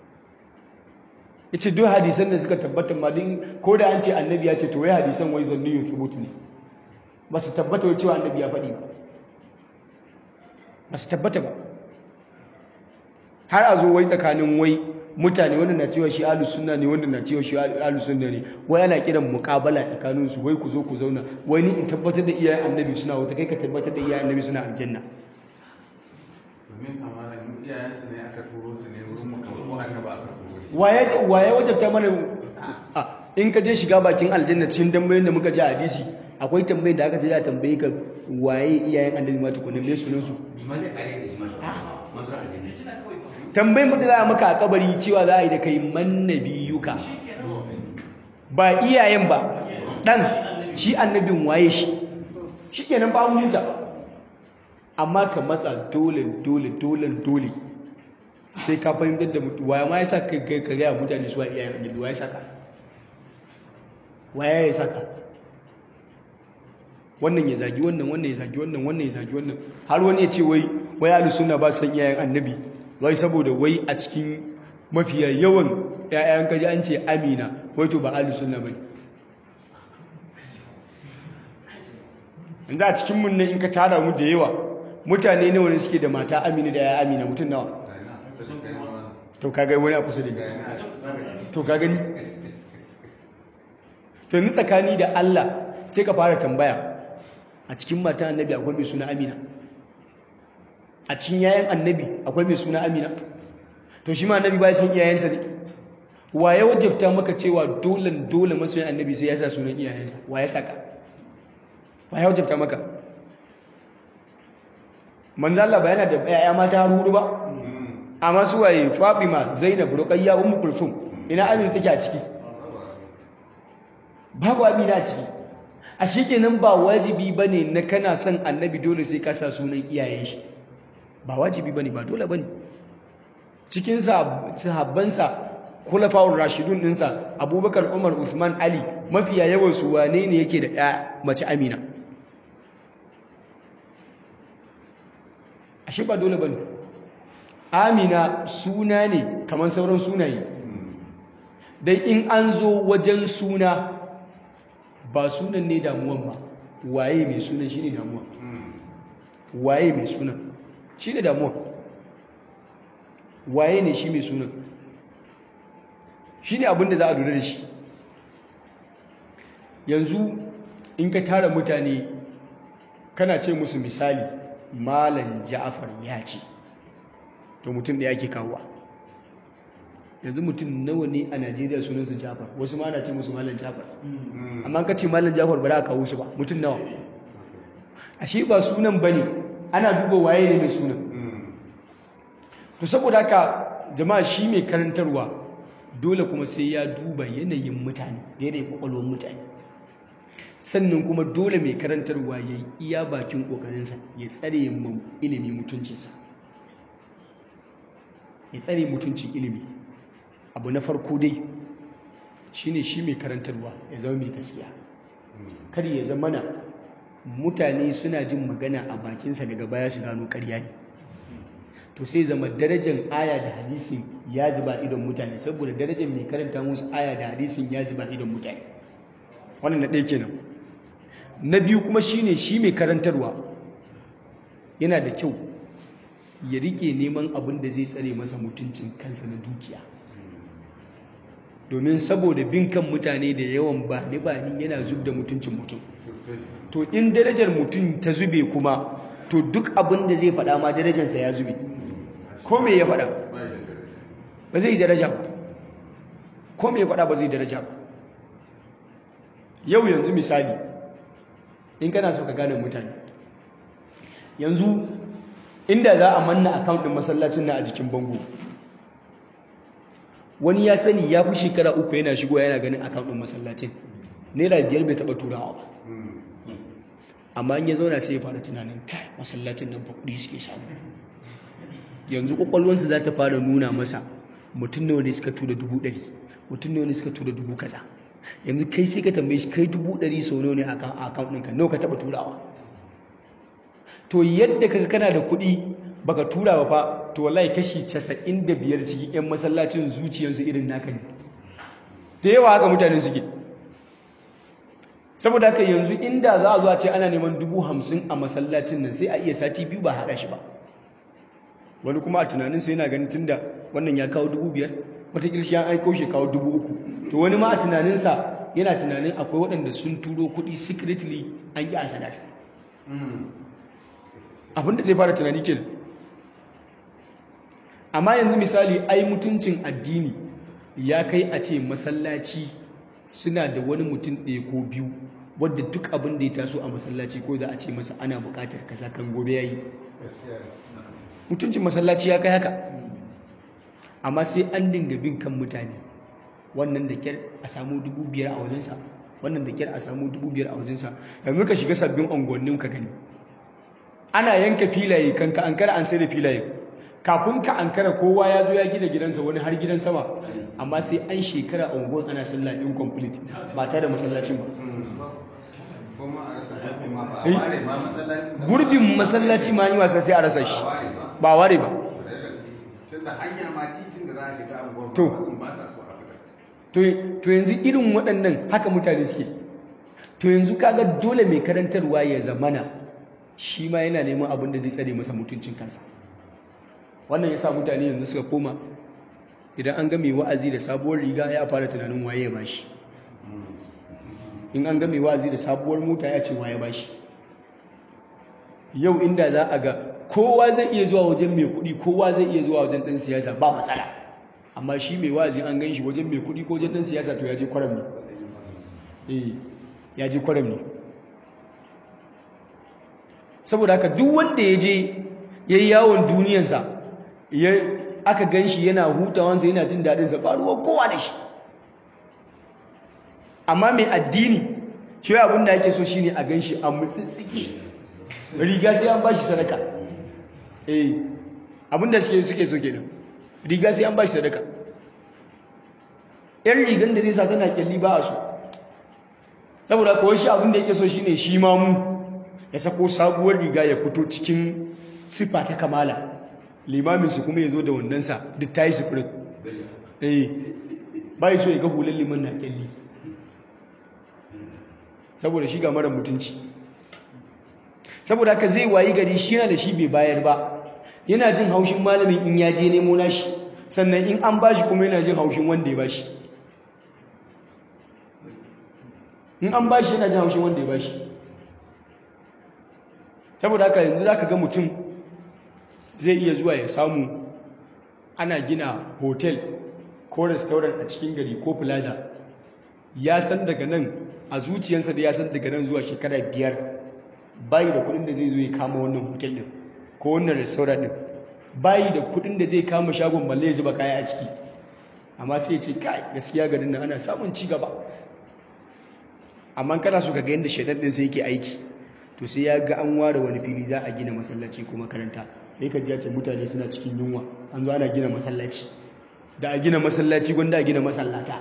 yace duk hadisan da suka tabbata ma din ko da an ce annabi ya ce to wai hadisan wai zanniyun thubut ne ba su tabbata wai cewa annabi ya faɗi ba ba su tabbata ba har a zo wai tsakanin wai mutane wanda na cewa shi ahlus sunna ne wanda na cewa shi ahlus sunna ne wai ana kiran muqabala tsakanin su wai ku zo ku zauna wai ni in tabbatar da iyayen annabi suna wata kai ka tabbatar da iyayen annabi suna aljanna domin amana mu iyayensu ne aka turo su ne wurin mu ko annabi aka turo shi waye waye wajabta mana a in ka je shiga bakin aljanna cikin tambayoyin da muka ji a hadisi akwai tambayin da aka je a tambaye ka waye iyayen annabi ma tukunna me sunan su ma zai kare da shi ma masu aljanna tambayin mu da za a maka a kabari cewa za a yi da kai man nabiyuka ba iyayen ba dan shi annabin waye shi shikenan ba mu huta amma ka matsa dole dole dole dole sai ka fahimtar da mutu waya ma ya sa ka ka gaya mutane su wa iyayen annabi waya saka waya ya saka wannan ya zagi wannan wannan ya zagi wannan wannan ya zagi wannan har wani ya ce wai wai ahlus sunna ba san iyayen annabi wai saboda wai a cikin mafiya yawan ƴaƴan kaji an ce amina wai to ba ahlus sunna bane yanzu a cikin mun ne in ka tara mu da yawa mutane nawa ne suke da mata amina da ya amina mutum nawa to ka ga wani a kusa da ni to ka gani to yanzu tsakani da Allah sai ka fara tambaya a cikin mata annabi akwai mai suna amina a cikin yayan annabi akwai mai suna amina to shi ma annabi ba ya san iyayensa ne wa ya wajabta maka cewa dole dole masoyin annabi sai ya sa sunan iyayensa wa ya saka wa ya wajabta maka manzo Allah ba yana da yaya mata hudu ba amma su waye Fatima Zainab Ruqayya Ummu Kulthum ina Amina take a ciki babu Amina a ciki a shikenan ba wajibi bane na kana son annabi dole sai ka sa sunan iyayen shi ba wajibi bane ba dole bane cikin sahabbansa kulafa'ur rashidun dinsa Abubakar Umar Uthman Ali mafiya yawan su wane ne yake da ɗaya mace Amina ashe ba dole bane Amina suna ne kamar sauran sunaye dai in an zo wajen suna ba sunan ne damuwan ba waye mai sunan shine damuwa waye mai sunan shine damuwa waye ne shi mai sunan shine abin da za a lura da shi yanzu in ka tara mutane kana ce musu misali malam ja'afar ya ce to mutum da yake kawowa yanzu mutum nawa ne a najeriya sunansu ja'afar wasu ma na ce musu malam ja'afar amma ka ce malam ja'afar ba za a kawo su ba mutum nawa ashe ba sunan ba ne ana duba waye ne mai sunan to saboda haka jama'a shi mai karantarwa dole kuma sai ya duba yanayin mutane da yanayin kwakwalwar mutane sannan kuma dole mai karantarwa ya yi iya bakin ƙoƙarinsa ya tsare mu ilimi mutuncinsa ya tsare mutuncin ilimi abu na farko dai shine shi mai karantarwa ya zama mai gaskiya kar ya zama na mutane suna jin magana a bakinsa daga baya su gano ƙarya ne to sai zama darajar aya da hadisin ya zuba idon mutane saboda darajar mai karanta musu aya da hadisin ya zuba idon mutane wannan na ɗaya kenan na biyu kuma shine shi mai karantarwa yana da kyau ya rike neman abin da zai tsare masa mutuncin kansa na dukiya domin saboda bin kan mutane da yawan ba ni ba ni yana zub da mutuncin mutum to in darajar mutum ta zube kuma to duk abin da zai faɗa ma darajarsa ya zube ko me ya faɗa ba zai daraja ba ko me ya faɗa ba zai daraja ba yau yanzu misali in kana so ka gane mutane yanzu inda za a manna account din masallacin na a jikin bango wani ya sani ya fi shekara uku yana shigo yana ganin account din masallacin naira biyar bai taɓa turawa ba amma in ya zauna sai ya fara tunanin kai masallacin nan fa kuɗi suke samu yanzu kwakwalwansa za ta fara nuna masa mutum nawa ne suka tura dubu ɗari mutum nawa ne suka tura dubu kaza yanzu kai sai ka tambaye shi kai dubu ɗari sau nawa ne a account ɗinka nawa ka taɓa turawa to yadda kaga kana da kuɗi baka tura ba fa to wallahi kashi casa'in da biyar cikin 'yan masallacin zuciyarsu irin naka ne da yawa haka mutane suke saboda haka yanzu inda za a zuwa ce ana neman dubu hamsin a masallacin nan sai a iya sati biyu ba haɗa shi ba wani kuma a tunanin sai yana ganin tunda wannan ya kawo dubu biyar wataƙila shi ya aiko shi kawo dubu uku to wani ma a tunaninsa yana tunanin akwai waɗanda sun turo kuɗi secretly an yi a sadaka abinda zai fara tunani kenan amma yanzu misali ai mutuncin addini ya kai a ce masallaci suna da wani mutum ɗaya ko biyu wadda duk abin da ya taso a masallaci ko za a ce masa ana buƙatar kaza kan gobe yayi mutuncin masallaci ya kai haka amma sai an dinga bin kan mutane wannan da kyar a samu dubu biyar a wajensa wannan da kyar a samu dubu biyar a wajensa yanzu ka shiga sabbin unguwannin ka gani ana yanka filaye kan ka ankara an sai da filaye kafin ka ankara kowa ya zo ya gina gidansa wani har gidan sama amma sai an shekara a unguwan ana sallah incomplete ba tare da masallacin ba gurbin masallaci ma yi wasa sai a rasa shi ba ware ba to yanzu irin waɗannan haka mutane suke to yanzu kaga dole mai karantarwa ya zamana shi ma yana neman abin da zai tsare masa mutuncin kansa wannan ya sa mutane yanzu suka koma idan an ga mai wa'azi da sabuwar riga ya fara tunanin waye ya bashi in an ga mai wa'azi da sabuwar mota ya ce waye bashi yau inda za a ga kowa zai iya zuwa wajen mai kuɗi kowa zai iya zuwa wajen ɗan siyasa ba matsala amma shi mai wa'azi an gan shi wajen mai kuɗi ko wajen ɗan siyasa to ya je kwaram ne eh ya je kwaram ne saboda haka duk wanda ya je ya yi yawon duniyansa ya aka gan shi yana hutawansa yana jin daɗinsa ba ruwan kowa da shi amma mai addini shi abin da ake so shine a gan shi a mutsitsike riga sai an ba shi sadaka eh abin da suke so kenan riga sai an ba shi sadaka yan rigan da zai sa tana kyalli ba a so saboda kawai shi abin da yake so shine shi ma mu ya sako sabuwar riga ya fito cikin siffa ta kamala limaminsu kuma ya zo da wandonsa duk ta yi sifirin eh bai so ya ga hular liman na kyalli saboda shi ga mara mutunci saboda haka zai wayi gari shi na da shi bai bayar ba yana jin haushin malamin in ya je nemo nashi sannan in an bashi kuma yana jin haushin wanda ya bashi in an bashi yana jin haushin wanda ya bashi saboda haka yanzu za ka ga mutum zai iya zuwa ya samu ana gina hotel ko restaurant a cikin gari ko plaza ya san daga nan a zuciyarsa da ya san daga nan zuwa shekara biyar bayi da kudin da zai zo ya kama wannan hotel din ko wannan restaurant din bayi da kudin da zai kama shagon balle ya zuba kaya a ciki amma sai ya ce kai gaskiya garin nan ana samun ci gaba amma kana so ka ga yadda shaidan din sai yake aiki to sai ya ga an ware wani fili za a gina masallaci ko makaranta sai ka ji ya ce mutane suna cikin yunwa an zo ana gina masallaci da a gina masallaci gwanda a gina masallata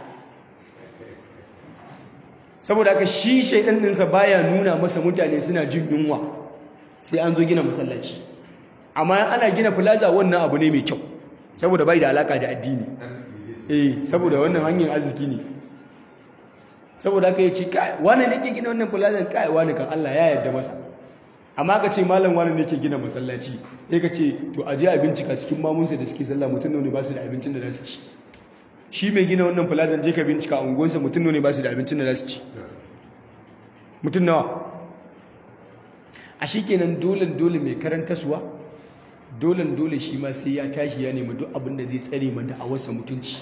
saboda haka shi shaidan ɗinsa baya nuna masa mutane suna jin yunwa sai an zo gina masallaci amma ana gina plaza wannan abu ne mai kyau saboda bai da alaka da addini eh saboda wannan hanyar arziki ne saboda haka yace kai wani ne ke gina wannan plaza kai wani kan Allah ya yarda masa amma ka ce malam wani ne ke gina masallaci sai ka ce to aje a bincika cikin mamunsa da suke sallah mutum ne ba su da abincin da za su ci shi mai gina wannan plaza je ka bincika a unguwarsa mutum ne ba su da abincin da za su ci mutum nawa a shi kenan dole dole mai karantaswa dole dole shi ma sai ya tashi ya nemi duk abin da zai tsare mana a wasa mutunci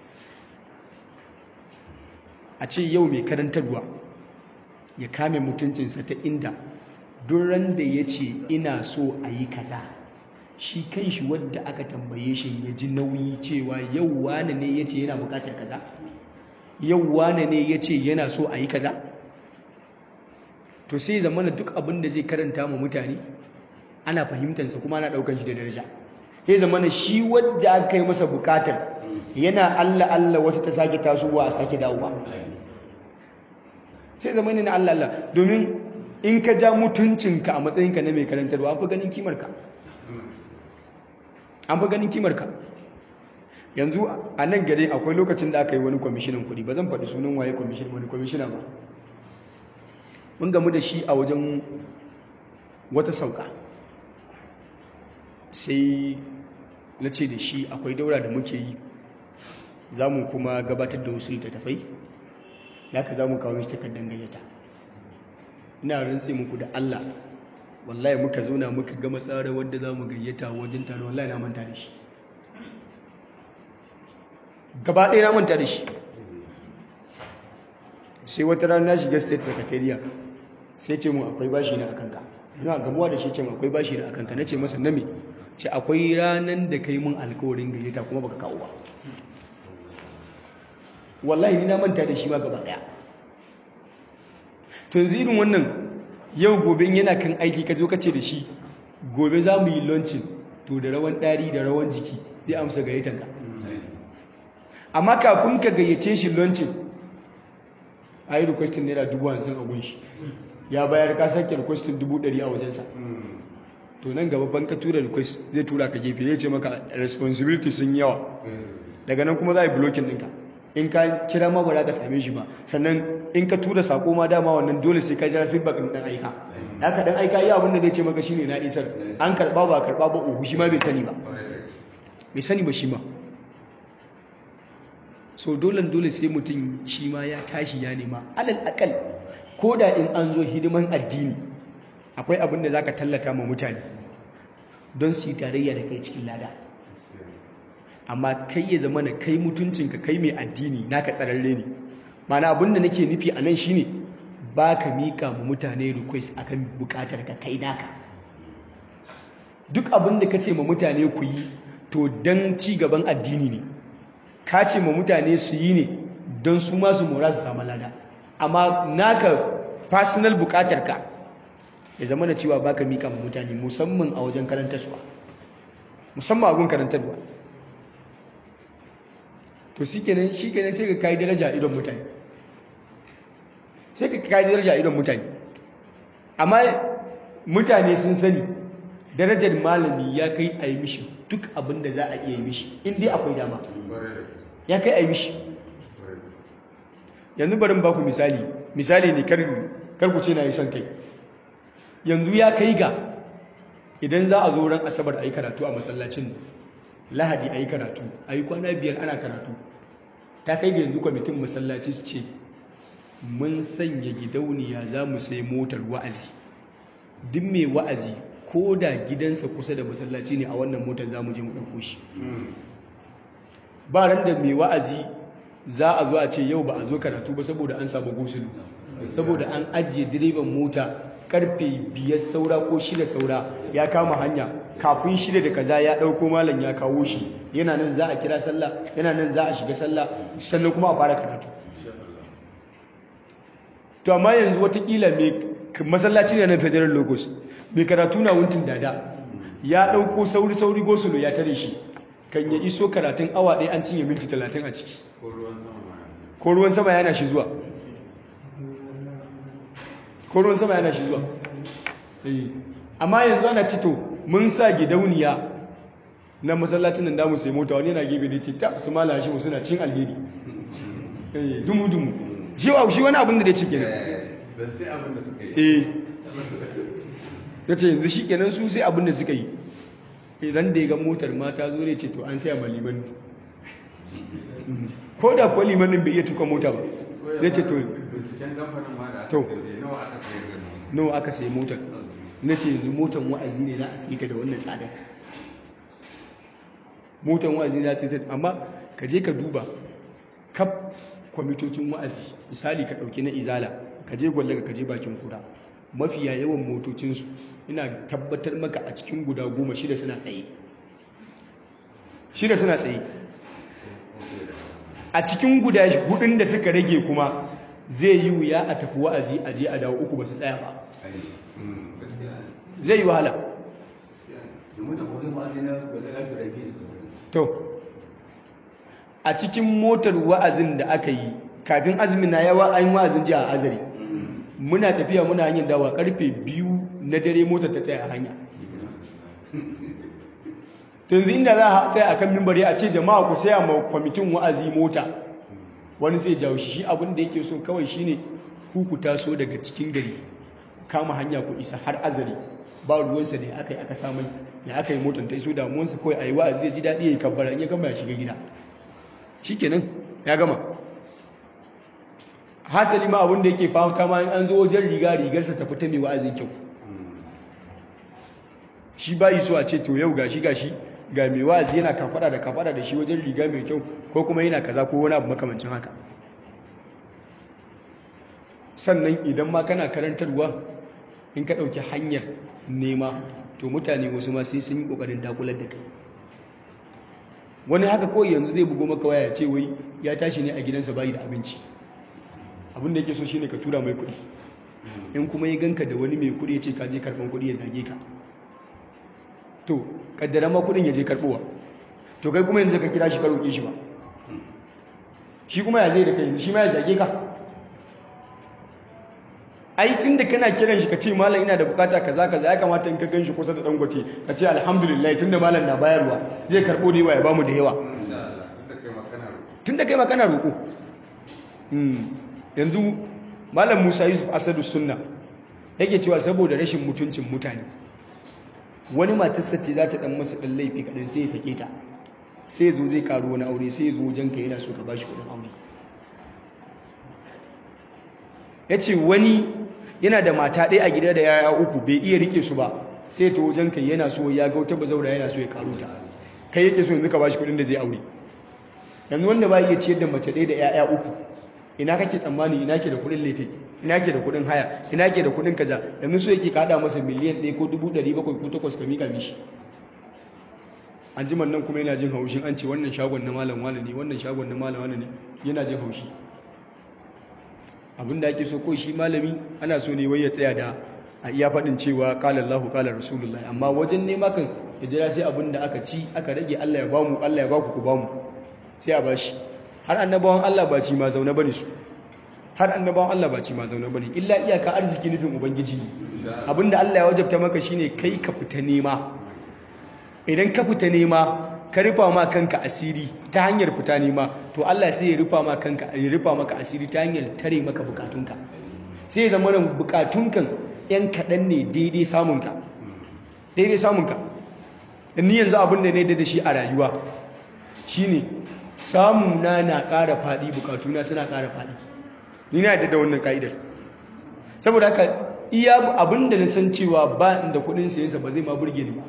a ce yau mai karantarwa ya kame mutuncinsa ta inda duran da ya ce ina so a yi kaza shi kan shi wadda aka tambaye shi ya ji nauyi cewa yau wane ne ya ce yana bukatar kaza yau wane ne ya ce yana so a yi kaza to sai zamana duk abin da zai karanta ma mutane ana fahimtansa kuma ana ɗaukar shi da daraja sai zamana shi wadda aka yi masa bukatar yana Allah Allah wata ta sake tasowa a sake dawowa sai zamana na Allah Allah domin in ka ja mutuncinka a matsayinka na mai karantarwa an fi ganin kimarka an fi ganin kimarka yanzu a nan gare akwai lokacin da aka yi wani kwamishinan kuɗi ba zan faɗi sunan waye kwamishin wani kwamishina ba mun gamu da shi a wajen wata sauka sai na ce da shi akwai daura da muke yi za mu kuma gabatar da wasu littattafai da aka za mu kawo shi takardar gayyata ina rantse muku da Allah wallahi muka zauna muka gama tsara wadda za mu gayyata wajen taro wallahi na manta da shi gaba ɗaya na manta da shi sai wata rana na shiga state secretariat sai ce mu akwai bashi na akanka ina gamuwa da shi ce mu akwai bashi na akanka na ce masa na me ce akwai ranar da kai mun alkawarin gayyata kuma baka kawo ba wallahi ni na manta da shi ma gaba ɗaya to yanzu irin wannan yau gobe yana kan aiki ka zo ka ce da shi gobe za mu yi launching to da rawan ɗari da rawan jiki zai amsa gayyatanka amma kafin ka gayyace shi launching a yi requestin naira dubu hamsin a gunshi ya bayar ka sake requestin dubu ɗari a wajensa to nan gaba ban ka tura request zai tura ka gefe zai ce maka responsibility sun yawa daga nan kuma za a yi blocking ɗinka in ka kira ma ba za ka same shi ba sannan in ka tura sako ma dama wannan dole sai ka jira feedback ɗin ɗan aika da ka ɗan aika yi abin da zai ce maka shine na isar an karɓa ba karɓa ba uku shi ma bai sani ba bai sani ba shi ma so dole dole sai mutum shi ma ya tashi ya nema alal akal ko da in an zo hidiman addini akwai abin da za ka tallata ma mutane don su yi tarayya da kai cikin lada amma kai ya zama na kai mutuncinka kai mai addini naka tsararre ne mana abin da nake nufi a nan shine ba ka mika ma mutane request akan bukatar ka kai naka duk abin da ka ce ma mutane ku yi to don ci gaban addini ne ka ce ma mutane su yi ne don su masu mora su samu lada amma naka personal bukatar ka ya zama da cewa baka mika ma mutane musamman a wajen karantarwa musamman abin karantarwa to shi kenan shi kenan sai ka kai daraja idon mutane sai ka kai daraja idon mutane amma mutane sun sani darajar malami ya kai a yi mishi duk abin da za a iya yi mishi in dai akwai dama ya kai a yi mishi yanzu barin baku misali misali ne karku ce na yi son kai yanzu ya kai ga idan za a zo ran asabar a yi karatu a masallacin lahadi a yi karatu a yi kwana biyar ana karatu ta kai ga yanzu kwamitin masallaci su ce mun sanya gidauniya za mu sai motar wa'azi duk mai wa'azi ko da gidansa kusa da masallaci ne a wannan motar za mu je mu ɗauko shi ba ran da mai wa'azi za a zo a ce yau ba a zo karatu ba saboda an samu gosulu saboda an ajiye direban mota karfe biyar saura ko shida saura ya kama hanya kafin shida da kaza ya ɗauko malam ya kawo shi yana nan za a kira sallah yana nan za a shiga sallah sannan kuma a fara karatu to amma yanzu watakila mai masallaci ne na federal logos mai karatu na wuntin dada ya ɗauko sauri-sauri gosulo ya tare shi kan ya iso karatun awa ɗaya an cinye minti talatin a ciki ko ruwan sama ma ko ruwan sama yana shi zuwa ko ruwan sama yana shi zuwa Eh. amma yanzu ana cito mun sa gidauniya na masallacin nan damu sai mota wani yana gebe da ce ta su mala shi suna cin alheri Eh, dumu-dumu shi wa shi wani abin da ya ce kenan don sai abin da suka yi eh ya ce yanzu shi kenan su sai abin da suka yi idan da ya ga motar mata zo ne ce to an saya ma liman ko da kuwa limanin bai iya tuka mota ba zai ce to binciken kamfanin ma da aka To. sayar nawa aka sayar da mu nawa aka sayi motar na ce yanzu motar wa'azi ne za a sayi ta da wannan tsadar motar wa'azi za a sayi ta amma ka je ka duba kaf kwamitocin wa'azi misali ka ɗauki na izala ka je gwallaga ka je bakin kura mafiya yawan motocinsu ina tabbatar maka a cikin guda goma shida suna tsaye shida suna tsaye a cikin guda hudun da suka rage kuma zai yi wuya a tafi wa'azi a je a dawo uku ba su tsaya ba zai yi wahala to a cikin motar wa'azin da aka yi kafin azumin na yawa an yi wa'azin ji a azari muna tafiya muna hanyar dawa karfe biyu na dare motar ta tsaya a hanya yanzu inda za a tsaya a kan mimbari a ce jama'a ku saya ma kwamitin wa'azi mota wani sai jawo shi shi abin da yake so kawai shine ku ku taso daga cikin gari kama hanya ku isa har azari ba ruwansa ne aka yi aka samai ya aka yi motar ta iso damuwansa kawai a yi wa'azi ya ji daɗi ya yi kabbara in ya gama ya shiga gida shi kenan ya gama hasali ma abin da yake fahimta ma in an zo wajen riga rigarsa ta fita mai wa'azin kyau shi bayi so a ce to yau gashi gashi ga mai wa'azi yana kafada da kafada da shi wajen riga mai kyau ko kuma yana kaza ko wani abu makamancin haka sannan idan ma kana karantarwa in ka ɗauki hanyar nema to mutane wasu ma sai sun yi ƙoƙarin dakular da kai wani haka kawai yanzu zai bugo maka waya ya ce wai ya tashi ne a gidansa bayi da abinci abin da yake so shine ka tura mai kuɗi in kuma ya ganka da wani mai kuɗi ya ce ka je karɓar kuɗi ya zage ka to kaddara ma kuɗin ya je karɓowa to kai kuma yanzu ka kira shi ka roƙe shi ba shi kuma ya zai da kai yanzu shi ma ya zage ka ai tun da kana kiran shi ka ce malam ina da bukata kaza kaza ya kamata in ka gan shi kusa da dangote ka ce alhamdulillah tun da malam na bayarwa zai karɓo da yawa ya bamu da yawa insha Allah tunda kai ma kana roƙo tun da kai ma kana roƙo yanzu malam musa yusuf asadu sunna yake cewa saboda rashin mutuncin mutane wani matarsa ce za ta dan masa dan laifi kaɗan sai ya sake ta sai ya zo zai karu wani aure sai ya zo wajen ka yana so ka bashi kuɗin aure ya ce wani yana da mata ɗaya a gida da yaya uku bai iya rike su ba sai ta wajen ka yana so ya ga wata bazaura yana so ya karu ta kai yake so yanzu ka bashi kuɗin da zai aure yanzu wanda ba iya ciyar da mace ɗaya da yaya uku ina kake tsammani ina ke da kuɗin lefe ina ke da kuɗin haya ina ke da kuɗin kaza yanzu so yake kada masa miliyan ɗaya ko dubu ɗari bakwai ko takwas ka miƙa mishi an ji nan kuma yana jin haushin an ce wannan shagon na malam wani ne wannan shagon na malam wani ne yana jin haushi abin da ake so ko shi malami ana so ne wai ya tsaya da a iya faɗin cewa ƙala Allahu ƙala Rasulullah amma wajen nema kan ya jira sai abin da aka ci aka rage Allah ya bamu Allah ya baku ku bamu sai a bashi har annabawan Allah ba ci ma zaune bane su har annabawan Allah ba ci ma zaune bane illa iyaka arziki nufin ubangiji ne abinda Allah ya wajabta maka shine kai ka fita nema idan ka fita nema ka rufa ma kanka asiri ta hanyar fita nema to Allah sai ya rufa ma kanka ya rufa maka asiri ta hanyar tare maka bukatunka sai ya zama bukatunkan yan kaɗan ne daidai samunka daidai samunka ni yanzu abin da ne da shi a rayuwa shine samuna na ƙara faɗi bukatuna suna ƙara faɗi ni na yadda da wannan ka'idar saboda haka iya abin da na san cewa ba inda kudin sayensa ba zai ma burge ni ba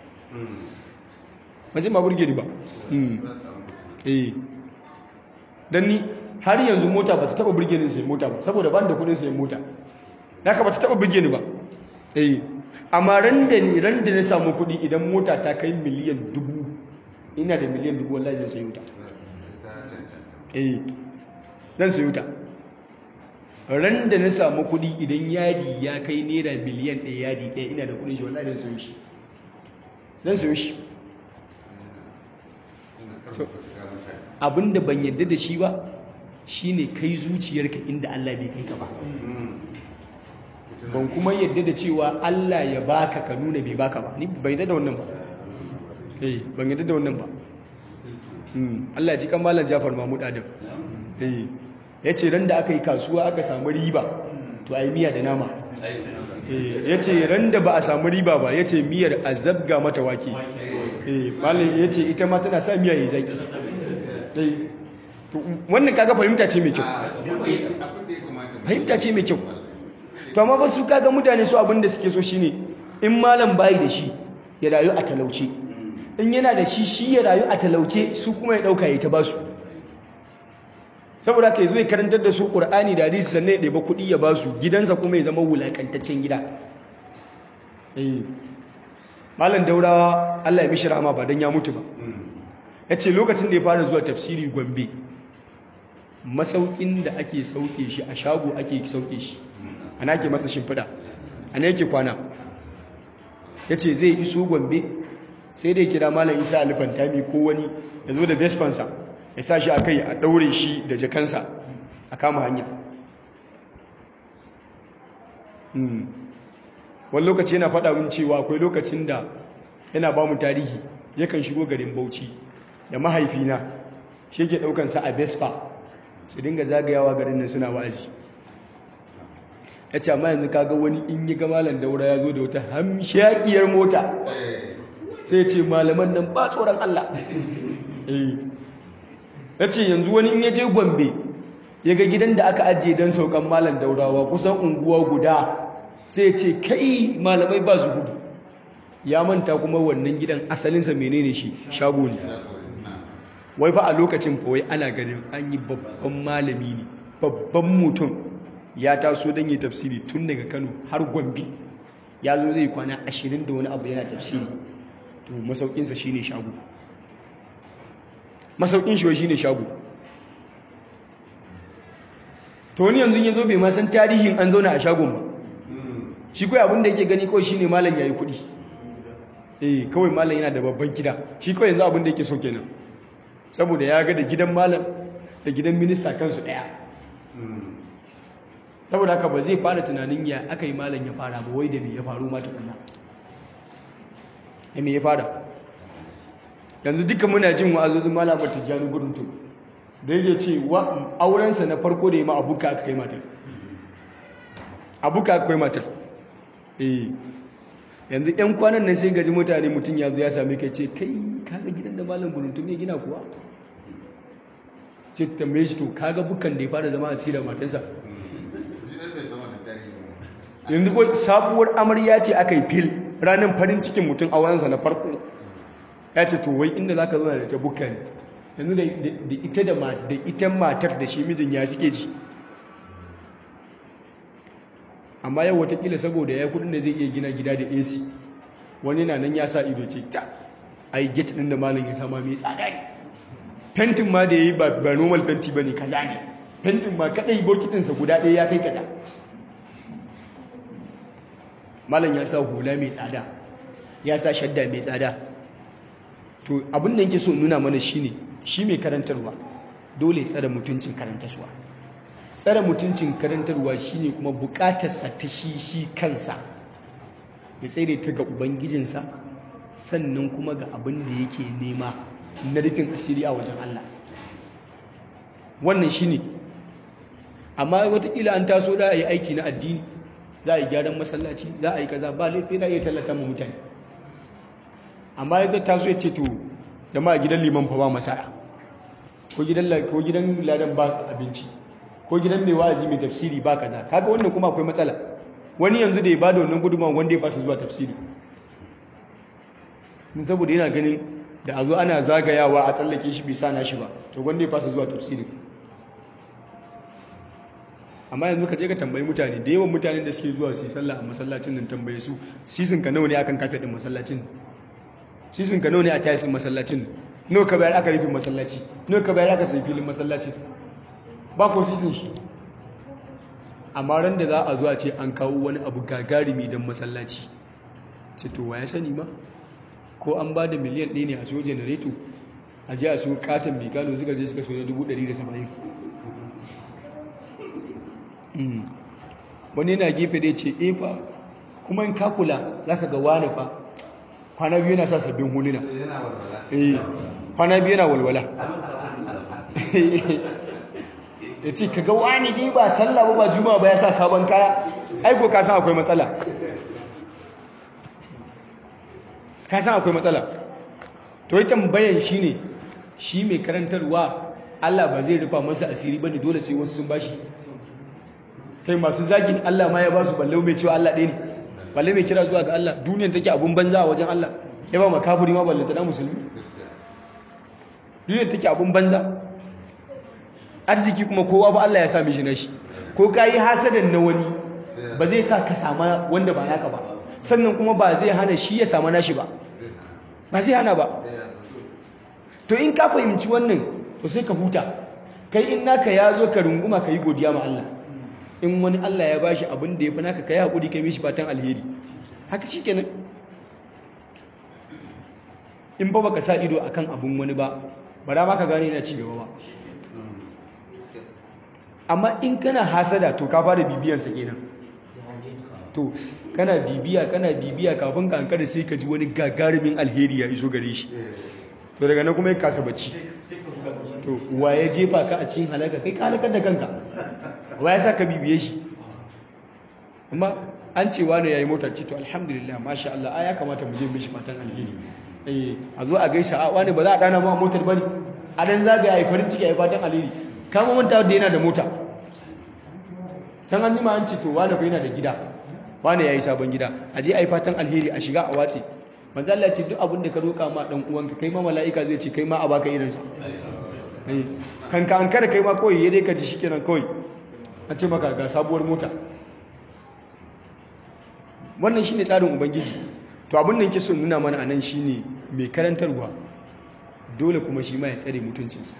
ba zai ma burge ni ba eh dan ni har yanzu mota ba ta taba burge ni sayan mota ba saboda ba da kudin sayan mota haka ba ta taba burge ni ba eh amma ran da ni ran da na samu kudi idan mota ta kai miliyan dubu ina da miliyan dubu wallahi zan sayi wuta eh zan sayi wuta ran da na samu kudi idan yadi ya kai naira miliyan ɗaya yadi ɗaya ina da kudin shi wallahi zan sayo shi zan sayo shi abinda ban yadda da shi ba shine kai zuciyarka inda Allah bai kai ka ba ban kuma yadda da cewa Allah ya baka ka nuna bai baka ba ni bai yadda da wannan ba eh ban yadda da wannan ba Allah ji kan malam Jafar Mahmud Adam eh yace ran da aka yi kasuwa aka samu riba to ai miya da nama eh yace ran da ba a samu riba ba yace miyar azabga mata wake eh malam yace ita ma tana sa miya yi zaki eh wannan kaga fahimta ce mai kyau fahimta ce mai kyau to amma ba su kaga mutane su abinda suke so shine in malam bayi da shi ya rayu a talauce in yana da shi shi ya rayu a talauce su kuma ya dauka ya ta basu saboda haka yazo ya karantar da su Qur'ani da hadisi sannan ya ɗeba kuɗi ya basu gidansa kuma ya zama wulakantaccen gida eh malam daurawa Allah ya mishi rahama ba dan ya mutu ba yace lokacin da ya fara zuwa tafsiri Gombe masaukin da ake sauke shi a shago ake sauke shi ana ke masa shimfiɗa ana yake kwana ya ce zai iso gombe sai dai kira malam isa alifantami ko wani ya zo da vespansa ya sa shi a kai a ɗaure shi da jakansa a kama hanya wani lokaci yana faɗa mun cewa akwai lokacin da yana ba mu tarihi yakan shigo garin bauchi da mahaifina shi ke ɗaukansa a vespa su dinga zagayawa garin nan suna wa'azi ya ce amma yanzu kaga wani in yi malam daura ya zo da wata hamshakiyar mota sai ce malaman nan ba tsoron Allah ya ce yanzu wani in ya je gombe ya ga gidan da aka ajiye don saukan malam daurawa kusan unguwa guda sai ce kai malamai ba zuhudu ya manta kuma wannan gidan asalinsa menene shi shago ne wai fa a lokacin kawai ana ganin an yi babban malami ne babban mutum ya taso don yi tafsiri tun daga kano har gombe ya zo zai kwana ashirin da wani abu yana tafsiri to masaukinsa shi ne shago masaukin shi shi ne shago to wani yanzu ya zo bai masan tarihin an zauna a shagon ba shi kawai abinda yake gani kawai shi ne malam ya yi kuɗi eh kawai malam yana da babban gida shi kawai yanzu abinda yake so kenan saboda ya ga da gidan malam da gidan minista kansu ɗaya saboda haka ba zai fara tunanin ya aka yi malam ya fara ba wai da me ya faru ma tukunna ya me ya fara yanzu duka muna jin wa'azozin malamar tijjani gudun tun da yake ce wa aurensa na farko da ya ma abuka aka kai matar abuka aka kai matar eh yanzu yan kwanan nan sai gaji mutane mutum ya zo ya same kai ce kai kaga gidan da malam gudun tun ne gina kuwa ce tambaye shi to kaga bukan da ya fara zama a ciki da matarsa yanzu ko sabuwar amarya ce aka yi fil ranar farin cikin mutum aurensa na farko ya ce to wai inda za ka zauna da ta buka ne yanzu da ita da ita matar da shi mijin ya suke ji amma yau watakila saboda ya kudin da zai iya gina gida da ac wani na nan ya sa ido ce ta ai get din da malam ya sama mai tsada ne fentin ma da ya yi ba normal fenti ba ne kaza ne fentin ma kadai bokitinsa guda ɗaya ya kai kaza malam ya sa hula mai tsada ya sa shadda mai tsada to abin da yake so nuna mana shine shi mai karantarwa dole tsare mutuncin karantarwa tsare mutuncin karantarwa shine kuma bukatarsa ta shi shi kansa ya tsere ta ga ubangijinsa sannan kuma ga abin da yake nema na rufin asiri a wajen Allah wannan shine amma watakila an taso da a yi aiki na addini za a yi gyaran masallaci za a yi kaza ba laifi na iya tallata mu mutane amma ya taso ya ce to jama'a gidan liman fa ba masara ko gidan ko gidan ladan ba abinci ko gidan mai wa'azi mai tafsiri ba kaza kaga wannan kuma akwai matsala wani yanzu da ya bada wannan gudunmawa wanda ya fasa zuwa tafsiri din saboda yana ganin da a zo ana zagayawa a tsallake shi bai sa na shi ba to wanda ya fasa zuwa tafsiri amma yanzu ka je ka tambayi mutane da yawan mutanen da suke zuwa su yi sallah a masallacin nan tambaye su sisin ka nawa ne akan kafe din masallacin sisin ka nawa ne a tayisin masallacin nawa ka bayar aka rufe masallaci nawa ka bayar aka sai filin masallacin ba ko sisin shi amma ran da za a zo a ce an kawo wani abu gagarumi don masallaci ce to wa ya sani ma ko an ba da miliyan ɗaya ne a siyo janareto a je a siyo katon mai gano suka je suka siyo na dubu ɗari da saba'in wani yana gefe da ce e fa kuma in kakula za ka ga wani fa kwana biyu yana sa sabbin huluna kwana biyu yana walwala ya ce ka ga wani dai ba sallah ba ba juma'a ba ya sa sabon kaya aiko ka san akwai matsala ka san akwai matsala to yi tambayan shi ne shi mai karantarwa Allah ba zai rufa masa asiri ba ne dole sai wasu sun bashi kai masu zagin Allah ma ya ba su balle mai cewa Allah ɗaya ne balle mai kira zuwa ga Allah duniyar take abun banza a wajen Allah ya ba makaburi ma ballanta na musulmi duniyar take abun banza arziki kuma kowa ba Allah ya sa mishi nashi ko ka yi hasadan na wani ba zai sa ka sama wanda ba naka ba sannan kuma ba zai hana shi ya sama nashi ba ba zai hana ba to in ka fahimci wannan to sai ka huta kai in naka ya zo ka runguma ka yi godiya ma Allah in wani Allah ya bashi abin da ya fi naka ka yi haƙuri kai mishi fatan alheri haka shi kenan in ba baka sa ido akan abin wani ba ba da ma ka gane yana ci gaba ba amma in kana hasada to ka fara bibiyansa kenan to kana bibiya kana bibiya kafin ka hankali sai ka ji wani gagarumin alheri ya iso gare shi to daga nan kuma ya kasa bacci to wa ya jefa ka a cikin halaka kai ka halakar da kanka wa ya sa ka bibiye shi amma an ce wani ya yi motar ce to alhamdulillah masha Allah a ya kamata mu je mishi fatan alheri eh a zo a gaisa a wani ba za a dana ma motar bane a dan zagaya yi farin ciki a yi fatan alheri kama manta da yana da mota can an jima an ce to wani fa yana da gida wani ya yi sabon gida a je a yi fatan alheri a shiga a watse manzo Allah ce duk abin da ka roƙa ma dan uwanka kai ma mala'ika zai ce kai ma a baka irin sa kan ka an kada kai ma kawai ya dai ka ji shikenan kawai a ce maka ga sabuwar mota wannan shine tsarin ubangiji to abin da yake so nuna mana anan shine mai karantarwa dole kuma shi ma ya tsare mutuncinsa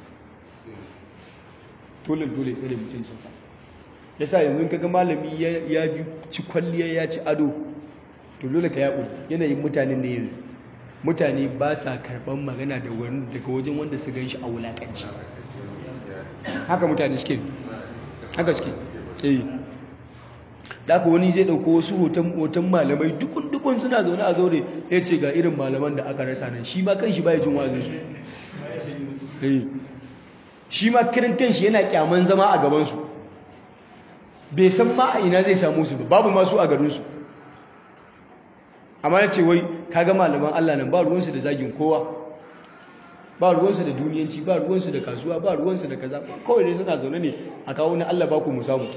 dole dole tsare mutuncinsa yasa yanzu kaga malami ya bi ci kwalliya ya ci ado to dole ka yaƙuri yanayin mutanen ne yanzu mutane ba sa karɓar magana daga wajen wanda su gan shi a wulaƙanci haka mutane suke haka suke eh da aka wani zai ɗauko wasu hoton malamai dukun-dukun suna zaune a zaure ya ce ga irin malaman da aka rasa nan shi ma kan shi baya jin wazinsu shi ma kirin kan shi yana kyaman zama a gabansu bai san ma a ina zai samu su ba babu masu a garinsu amma ya ce wai kaga malaman Allah nan ba ruwansu da zagin kowa ba ruwansu da duniyanci ba ruwansu da kasuwa ba ruwansu da kaza kawai dai suna zaune ne a kawo na Allah ba ku mu samu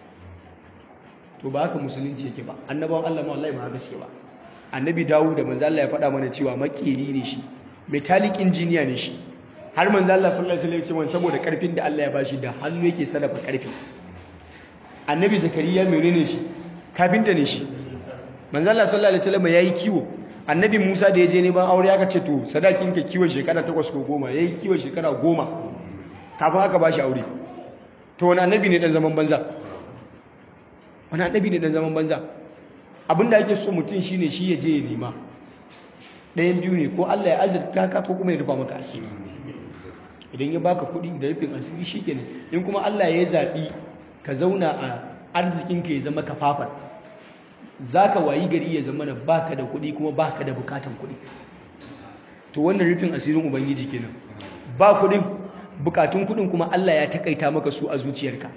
to ba haka musulunci yake ba annabawan Allah ma wallahi ba haka suke ba annabi Dawud da manzo Allah ya faɗa mana cewa makeri ne shi metallic engineer ne shi har manzo Allah sallallahu alaihi wasallam ya ce saboda karfin da Allah ya bashi da hannu yake sarrafa karfi annabi Zakariya menene shi kafinta ne shi manzo Allah sallallahu alaihi wasallam yayi kiwo annabi Musa da ya je neman aure aka ce to sadakin ka kiwon shekara 8 ko 10 yayi kiwon shekara 10 kafin aka bashi aure to wani annabi ne dan zaman banza wani annabi ne dan zaman banza abinda ake so mutum shine shi ya je ya nema ɗayan biyu ne ko Allah ya azurta ka ko kuma ya rufa maka asiri idan ya baka kuɗi da rufin asiri shikenan in kuma Allah ya zaɓi ka zauna a arzikinka ya zama kafafan za ka wayi gari ya zama ba ka da kuɗi kuma ba ka da bukatan kuɗi to wannan rufin asirin ubangiji kenan ba kuɗin bukatun kuɗin kuma Allah ya takaita maka su a zuciyarka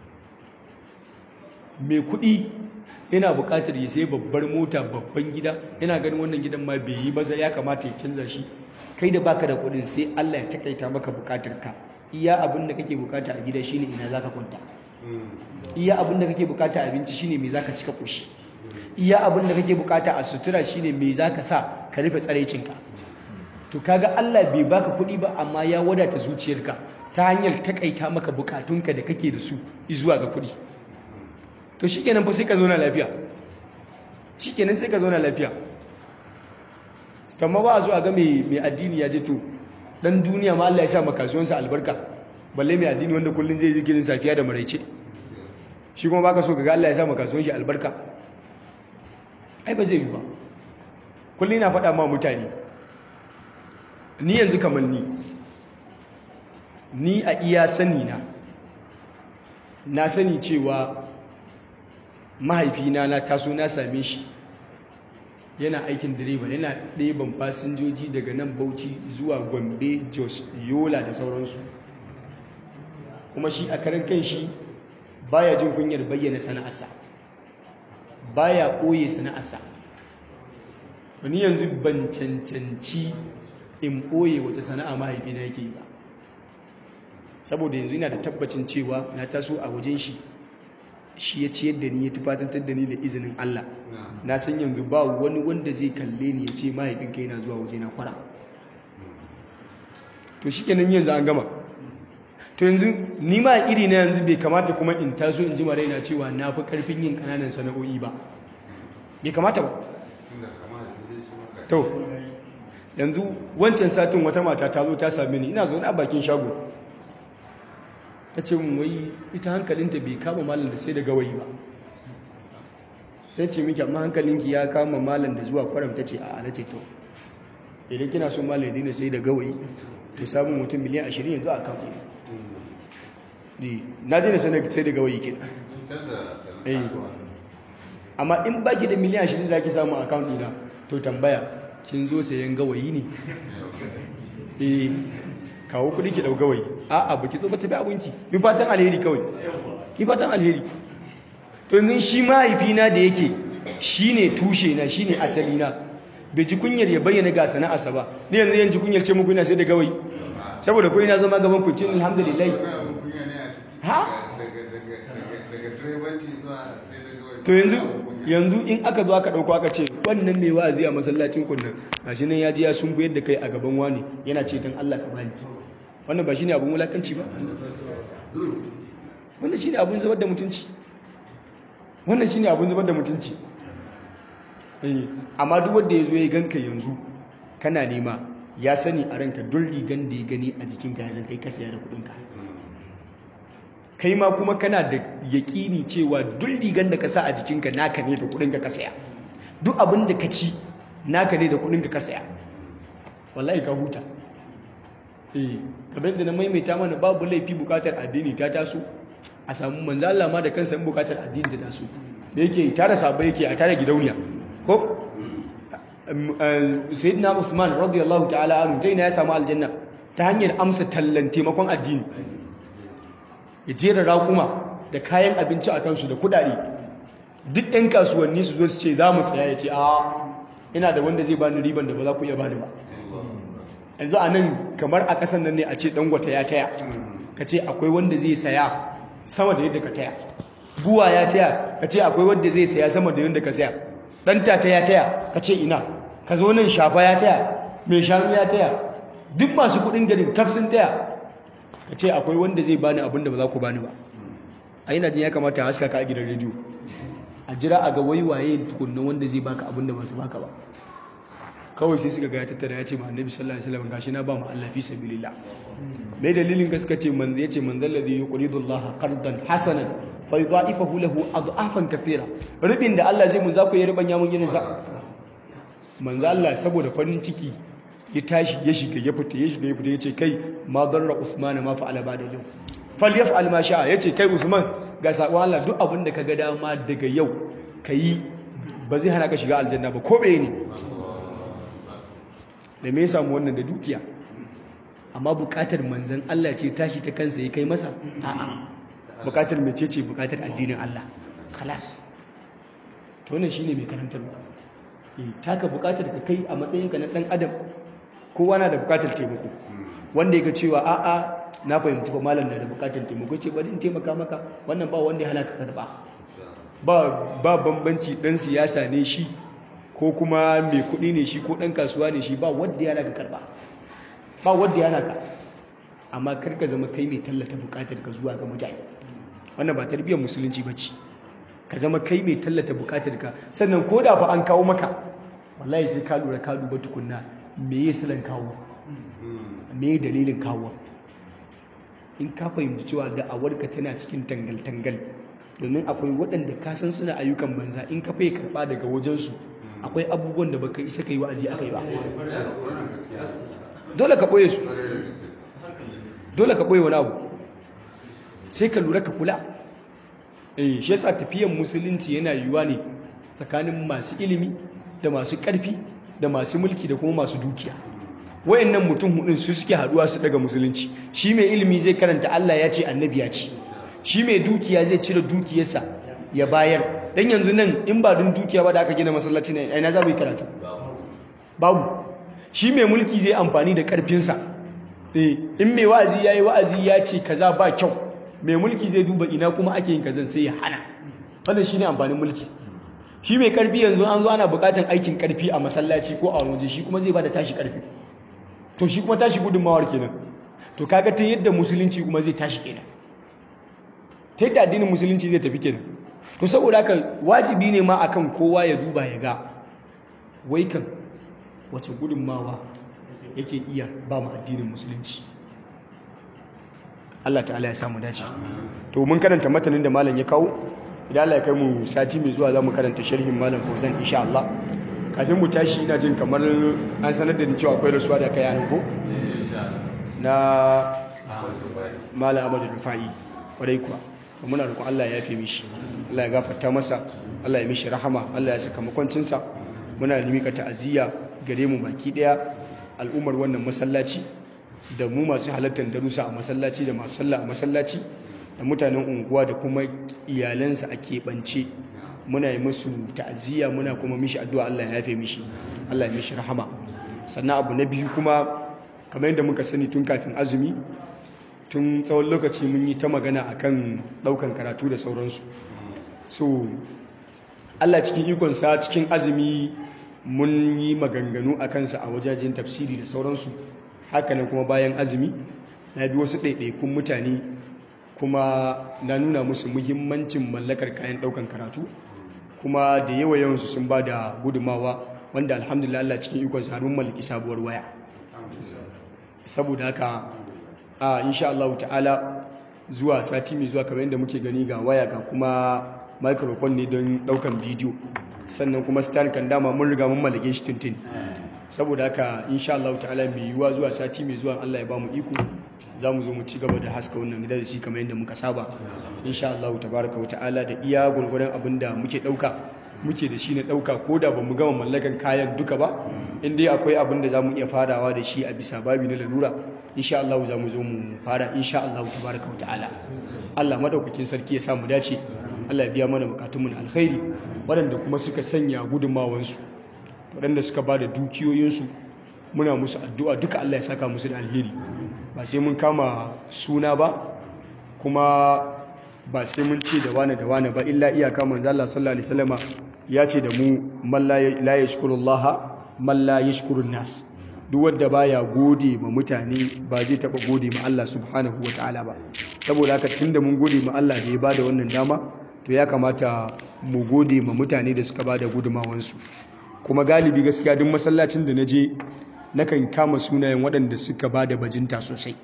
mai kuɗi yana bukatar ya sai babbar mota babban gida yana ganin wannan gidan ma bai yi maza ya kamata ya canza shi kai da baka da kuɗin sai Allah ya takaita maka bukatarka iya abin da kake bukata a gida shine ina zaka kwanta iya abin da kake bukata a abinci shine me zaka cika koshi iya abin da kake bukata a sutura shine me zaka sa ka rufe tsaraicinka to kaga Allah bai baka kuɗi ba amma ya wadata zuciyarka ta hanyar takaita maka bukatunka da kake da su zuwa ga kuɗi to shikenan fa sai ka zauna lafiya shikenan sai ka zauna lafiya kamar ba a zuwa ga mai addini ya je to dan duniya ma Allah ya sa makasuwansa albarka balle mai addini wanda kullun zai zikirin safiya da maraice shi kuma baka so ga Allah ya sa makasuwan shi albarka ai ba zai yi ba kullun na faɗa ma mutane ni yanzu kamar ni ni a iya sani na na sani cewa mahaifina na taso na same shi yana aikin direba yana ɗeban fasinjoji daga nan bauchi zuwa gombe jos yola da sauransu kuma shi a karan kan shi baya jin kunyar bayyana sana'arsa baya ɓoye sana'arsa wani yanzu ban cancanci in ɓoye wata sana'a mahaifina yake yi ba saboda yanzu ina da tabbacin cewa na taso a wajen shi shi ya ciyar da ni ya tufatantar da ni da izinin Allah na san yanzu ba wani wanda zai kalle ni ya ce mahaifinka yana zuwa waje na kwara to shi kenan yanzu an gama to yanzu ni ma iri na yanzu bai kamata kuma in taso in ji raina cewa na fi karfin yin kananan sana'o'i ba bai kamata ba to yanzu wancan satin wata mata ta zo ta same ni ina zaune a bakin shago ta ce mun wai ita hankalinta bai kama malam da sai da gawayi ba sai ce miki amma hankalinki ya kama malam da zuwa kwaram ta ce a na ce to idan kina so malam ya daina sai da gawayi to samun mutum miliyan ashirin yanzu a kan ne na daina sai da gawayi ke amma in baki da miliyan ashirin za ki samu a kan ɗina to tambaya kin zo sayan gawayi ne eh kawo kudi ki dau gawayi a'a baki zo ba tafi abinki mi fatan alheri kawai mi fatan alheri to yanzu shi mahaifina da yake shine tushe na shine asali na bai ji kunyar ya bayyana ga sana'arsa ba ni yanzu yanzu kunyar ce muku ina sai da gawayi saboda ko ina zama gaban ku ce alhamdulillah ha to yanzu yanzu in aka zo aka dauko aka ce wannan mai wa'azi a masallacin kunnan gashi nan ya ji ya sun yadda kai a gaban wani yana ce dan Allah ka bani wannan ba shine abun wulakanci ba wannan shine abun zubar da mutunci wannan shine abun zubar da mutunci eh amma duk wanda yazo ya ganka yanzu kana nema ya sani a ranka duk rigan da ya gani a jikinka ya zan kai ka saya da kudin ka kai ma kuma kana da yaƙini cewa duk rigan da ka sa a jikinka naka ne da kudin ka saya duk abin da ka ci naka ne da kudin ka saya wallahi ka huta eh kamar da na maimaita mana babu laifi bukatar addini ta taso a samu manzo Allah ma da kansa in bukatar addini ta taso da yake tare sabai yake a tare gidauniya ko sayyidina Uthman radiyallahu ta'ala anhu dai na ya samu aljanna ta hanyar amsa tallan taimakon addini ya jera raƙuma da kayan abinci a kansu da kuɗaɗe duk ɗan kasuwanni su zo su ce za mu saya ya ce a ina da wanda zai bani riban da ba za ku iya bani ba yanzu a nan kamar a ƙasan nan ne a ce ɗangwata ya taya ka ce akwai wanda zai saya sama da yadda ka taya buwa ya taya ka ce akwai wanda zai saya sama da yadda ka saya ɗanta ta ya taya ka ce ina ka zo nan shafa ya taya mai shanu ya taya duk masu kuɗin garin kafsin taya ka ce akwai wanda zai bani abin da ba za ku bani ba a yana jin ya kamata a haska ka a gidan rediyo a jira a ga waiwaye tukunna wanda zai baka abin da ba su baka ba kawai sai suka ga ya tattara ya ce ma annabi sallallahu alaihi wasallam gashi na ba mu Allah fi sabilillah me dalilin ka suka ce man yace man dalladhi yuqridu Allah qardan hasanan fa yudha'ifahu lahu adhafan kathira rubin da Allah zai mun za ku yi rubanya mun irin sa manzo Allah saboda farin ciki ya tashi ya shiga ya fita ya shiga ya fita yace kai ma darra Uthman ma fa'ala ba da yau falyaf'al ma sha'a yace kai Usman ga sakon Allah duk abin da ka ga dama daga yau kayi ba zai hana ka shiga aljanna ba ko bai ne da me ya samu wannan da dukiya amma bukatar manzan Allah ce tashi ta kansa ya kai masa a'a bukatar mece ce bukatar addinin Allah kalas to wannan shine mai karantarwa eh taka bukatar ka kai a matsayinka na dan adam kowa na da bukatar taimako wanda ya ga cewa a'a na fahimci ba malam na da bukatar taimako ce bari in taimaka maka wannan ba wanda ya hana ka karba ba ba bambanci dan siyasa ne shi ko kuma mai kuɗi ne shi ko dan kasuwa ne shi ba wanda ya hana ka karba ba wanda ya hana ka amma kar ka zama kai mai tallata bukatar ka zuwa ga mutane wannan ba tarbiyyar musulunci ba ce ka zama kai mai tallata bukatar ka sannan ko da fa an kawo maka wallahi sai ka lura ka duba tukunna me ya silan kawo me dalilin kawo in ka fahimci cewa da'awarka tana cikin tangal-tangal domin akwai waɗanda ka san suna ayyukan banza in ka fai karɓa daga wajensu akwai abubuwan da baka isa ka yi wa'azi a kai ba dole ka ɓoye su dole ka ɓoye wani abu sai ka lura ka kula eh shi yasa tafiyan musulunci yana yiwuwa ne tsakanin masu ilimi da masu ƙarfi da masu mulki da kuma masu dukiya wayannan mutum hudun su suke haduwa su daga musulunci shi mai ilimi zai karanta Allah ya ce annabi ya ce shi mai dukiya zai cire dukiyarsa ya bayar dan yanzu nan in ba dun dukiya ba da aka gina masallaci ne ina za mu yi karatu babu shi mai mulki zai amfani da karfinsa eh in mai wa'azi yayi wa'azi ya ce kaza ba kyau mai mulki zai duba ina kuma ake yin kazan sai ya hana wannan shine amfanin mulki shi mai karfi yanzu an zo ana bukatan aikin karfi a masallaci ko a waje shi kuma zai bada tashi karfi to shi kuma tashi gudunmawar kenan to kaga ta yadda musulunci kuma zai tashi kenan ta yadda addinin musulunci zai tafi kenan to saboda haka wajibi ne ma akan kowa ya duba ya ga wai kan wace gudunmawa yake iya ba mu addinin musulunci Allah ta'ala ya samu dace to mun karanta matanin da malam ya kawo idan Allah ya kai mu sati mai zuwa za mu karanta sharhin malam Fauzan insha Allah kafin mu tashi ina jin kamar an sanar da ni cewa akwai rasuwa da kai anan ko na malam Ahmadu Rufai kwarai kuwa muna roƙon Allah ya yafe mishi Allah ya gafarta masa Allah ya mishi rahama Allah ya saka makwancinsa muna mika ta'aziyya gare mu baki daya al'ummar wannan masallaci da mu masu halartar darussa a masallaci da masu sallah a masallaci da mutanen unguwa da kuma iyalansa a keɓance muna yi musu ta'aziyya muna kuma mishi addu'a Allah ya yafe mishi Allah ya mishi rahama sannan abu na biyu kuma kamar yadda muka sani tun kafin azumi tun tsawon lokaci mun yi ta magana akan ɗaukan karatu da sauransu so Allah cikin ikonsa cikin azumi mun yi maganganu a kansa a wajajen tafsiri da sauransu hakanan kuma bayan azumi na bi wasu ɗaiɗaikun mutane kuma na nuna musu muhimmancin mallakar kayan ɗaukan karatu kuma da yawa yawansu sun ba da gudumawa wanda alhamdulillah Allah cikin ikon har mun mallaki sabuwar waya saboda haka a insha Allah ta'ala zuwa sati mai zuwa kamar yadda muke gani ga waya ga kuma microphone ne don ɗaukan bidiyo sannan kuma stand kan dama mun riga mun mallake shi tuntun saboda haka insha Allah ta'ala mai yiwuwa zuwa sati mai zuwa Allah ya ba mu iko za mu zo mu ci gaba da haska wannan gida da shi kamar yadda muka saba insha Allah tabaraka wa ta'ala da iya gurgurdan abin da muke dauka muke da shi na dauka ko da bamu gama mallakan kayan duka ba in dai akwai abin da zamu iya farawa da shi a bisa babi na lalura insha Allah za mu zo mu fara insha Allah tabaraka wa ta'ala Allah madaukakin sarki ya sa mu dace Allah ya biya mana bukatunmu na alkhairi waɗanda kuma suka sanya gudunmawansu waɗanda suka ba da dukiyoyinsu muna musu addu'a duka Allah ya saka musu da alheri ba sai mun kama suna ba kuma ba sai mun ce da wane da wane ba illa iyaka manzo Allah sallallahu alaihi wasallama ya ce da mu man la yashkurullaha man la yashkurun nas duk wanda baya gode ma mutane ba zai taba gode ma Allah subhanahu wataala ba saboda haka tunda mun gode ma Allah da ya bada wannan dama to ya kamata mu gode ma mutane da suka bada gudumawansu kuma galibi gaskiya duk masallacin da na je nakan kama sunayen waɗanda suka ba da bajinta sosai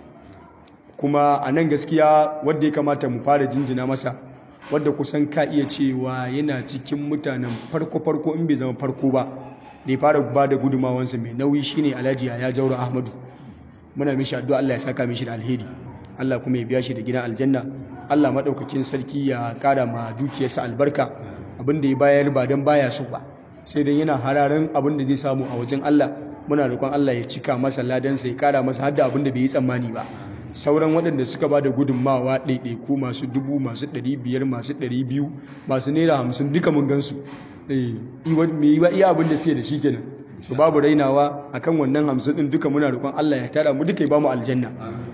kuma a nan gaskiya wadda ya kamata mu fara jinjina masa wadda kusan ka iya cewa yana cikin mutanen farko-farko in bai zama farko ba da ya fara ba da gudumawansa mai nauyi shine alhaji ya jauro ahmadu muna mishi addu'a Allah ya saka mishi da alheri Allah kuma ya biya shi da gidan aljanna Allah maɗaukakin sarki ya ƙara ma dukiyarsa albarka abin da ya bayar ba don baya so ba sai dai yana hararen abin da zai samu a wajen Allah muna roƙon Allah ya cika masa ladansa ya kara masa hadda abin da bai yi tsammani ba sauran waɗanda suka ba da gudunmawa ɗaiɗaiku masu dubu masu ɗari biyar masu ɗari biyu masu naira hamsin duka mun gansu me yi ba iya abin da suke da shi kenan su babu rainawa akan wannan hamsin ɗin duka muna roƙon Allah ya tara mu duka ya ba mu aljanna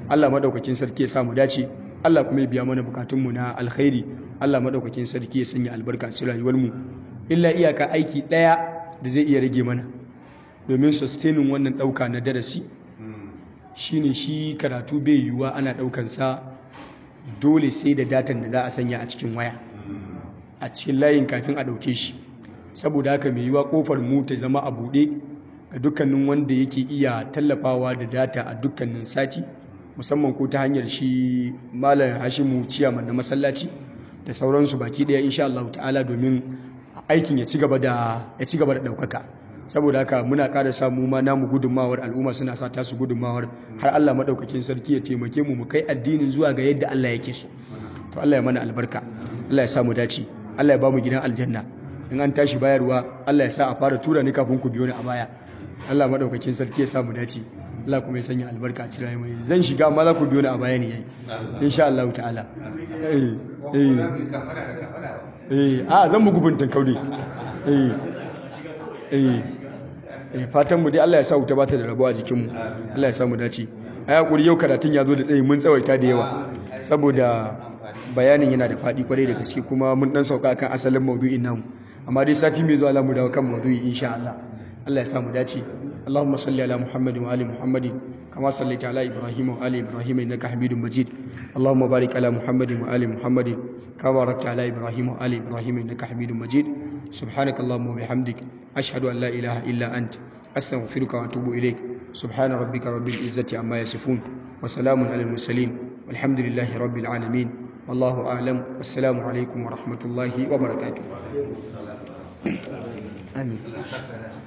Allah madaukakin sarki ya samu dace Allah kuma ya biya mana bukatunmu na alkhairi Allah madaukakin sarki ya sanya albarka cikin rayuwarmu illa iyaka aiki daya da zai iya rage mana domin sustaining wannan dauka na darasi shine shi karatu bai yiwuwa ana daukan sa dole sai da datan da za a sanya a cikin waya a cikin layin kafin a dauke shi saboda haka mai yiwuwa kofar mu ta zama a bude ga dukkanin wanda yake iya tallafawa da data a dukkanin sati musamman ko ta hanyar shi malam hashimu ciyaman na masallaci da sauransu baki daya insha Allah ta'ala domin aikin ya ci gaba da ya ci gaba da daukaka saboda haka muna ƙara samu ma namu gudunmawar al'umma suna sa tasu gudunmawar har Allah madaukakin sarki ya taimake mu mu kai addinin zuwa ga yadda Allah yake so to Allah ya mana albarka Allah ya sa mu dace Allah ya ba mu gidan aljanna in an tashi bayarwa Allah ya sa a fara tura ni kafin ku biyo ni a baya Allah madaukakin sarki ya sa mu dace Allah kuma ya sanya albarka a cikin rayuwa zan shiga amma za ku biyo ni a baya ne yayi insha Allah ta'ala eh eh eh a zan bugu bintan kaudi eh eh eh fatan mu dai Allah ya sa wuta bata da rabo a jikin mu Allah ya sa mu dace ai hakuri yau karatun ya zo da tsayi mun tsawaita da yawa saboda bayanin yana da fadi kwarai da gaske kuma mun dan sauka kan asalin maudu'in namu amma dai sati mai zuwa za mu dawo kan maudu'i insha Allah Allah ya sa mu dace اللهم صل على محمد وآل محمد كما صليت على إبراهيم وآل إبراهيم إنك حميد مجيد اللهم بارك على محمد وآل محمد كما باركت على إبراهيم وآل إبراهيم إنك حميد مجيد سبحانك اللهم وبحمدك أشهد أن لا إله إلا أنت أستغفرك وأتوب إليك سبحان ربك رب العزة عما يصفون وسلام على المرسلين والحمد لله رب العالمين والله أعلم والسلام عليكم ورحمة الله وبركاته آمين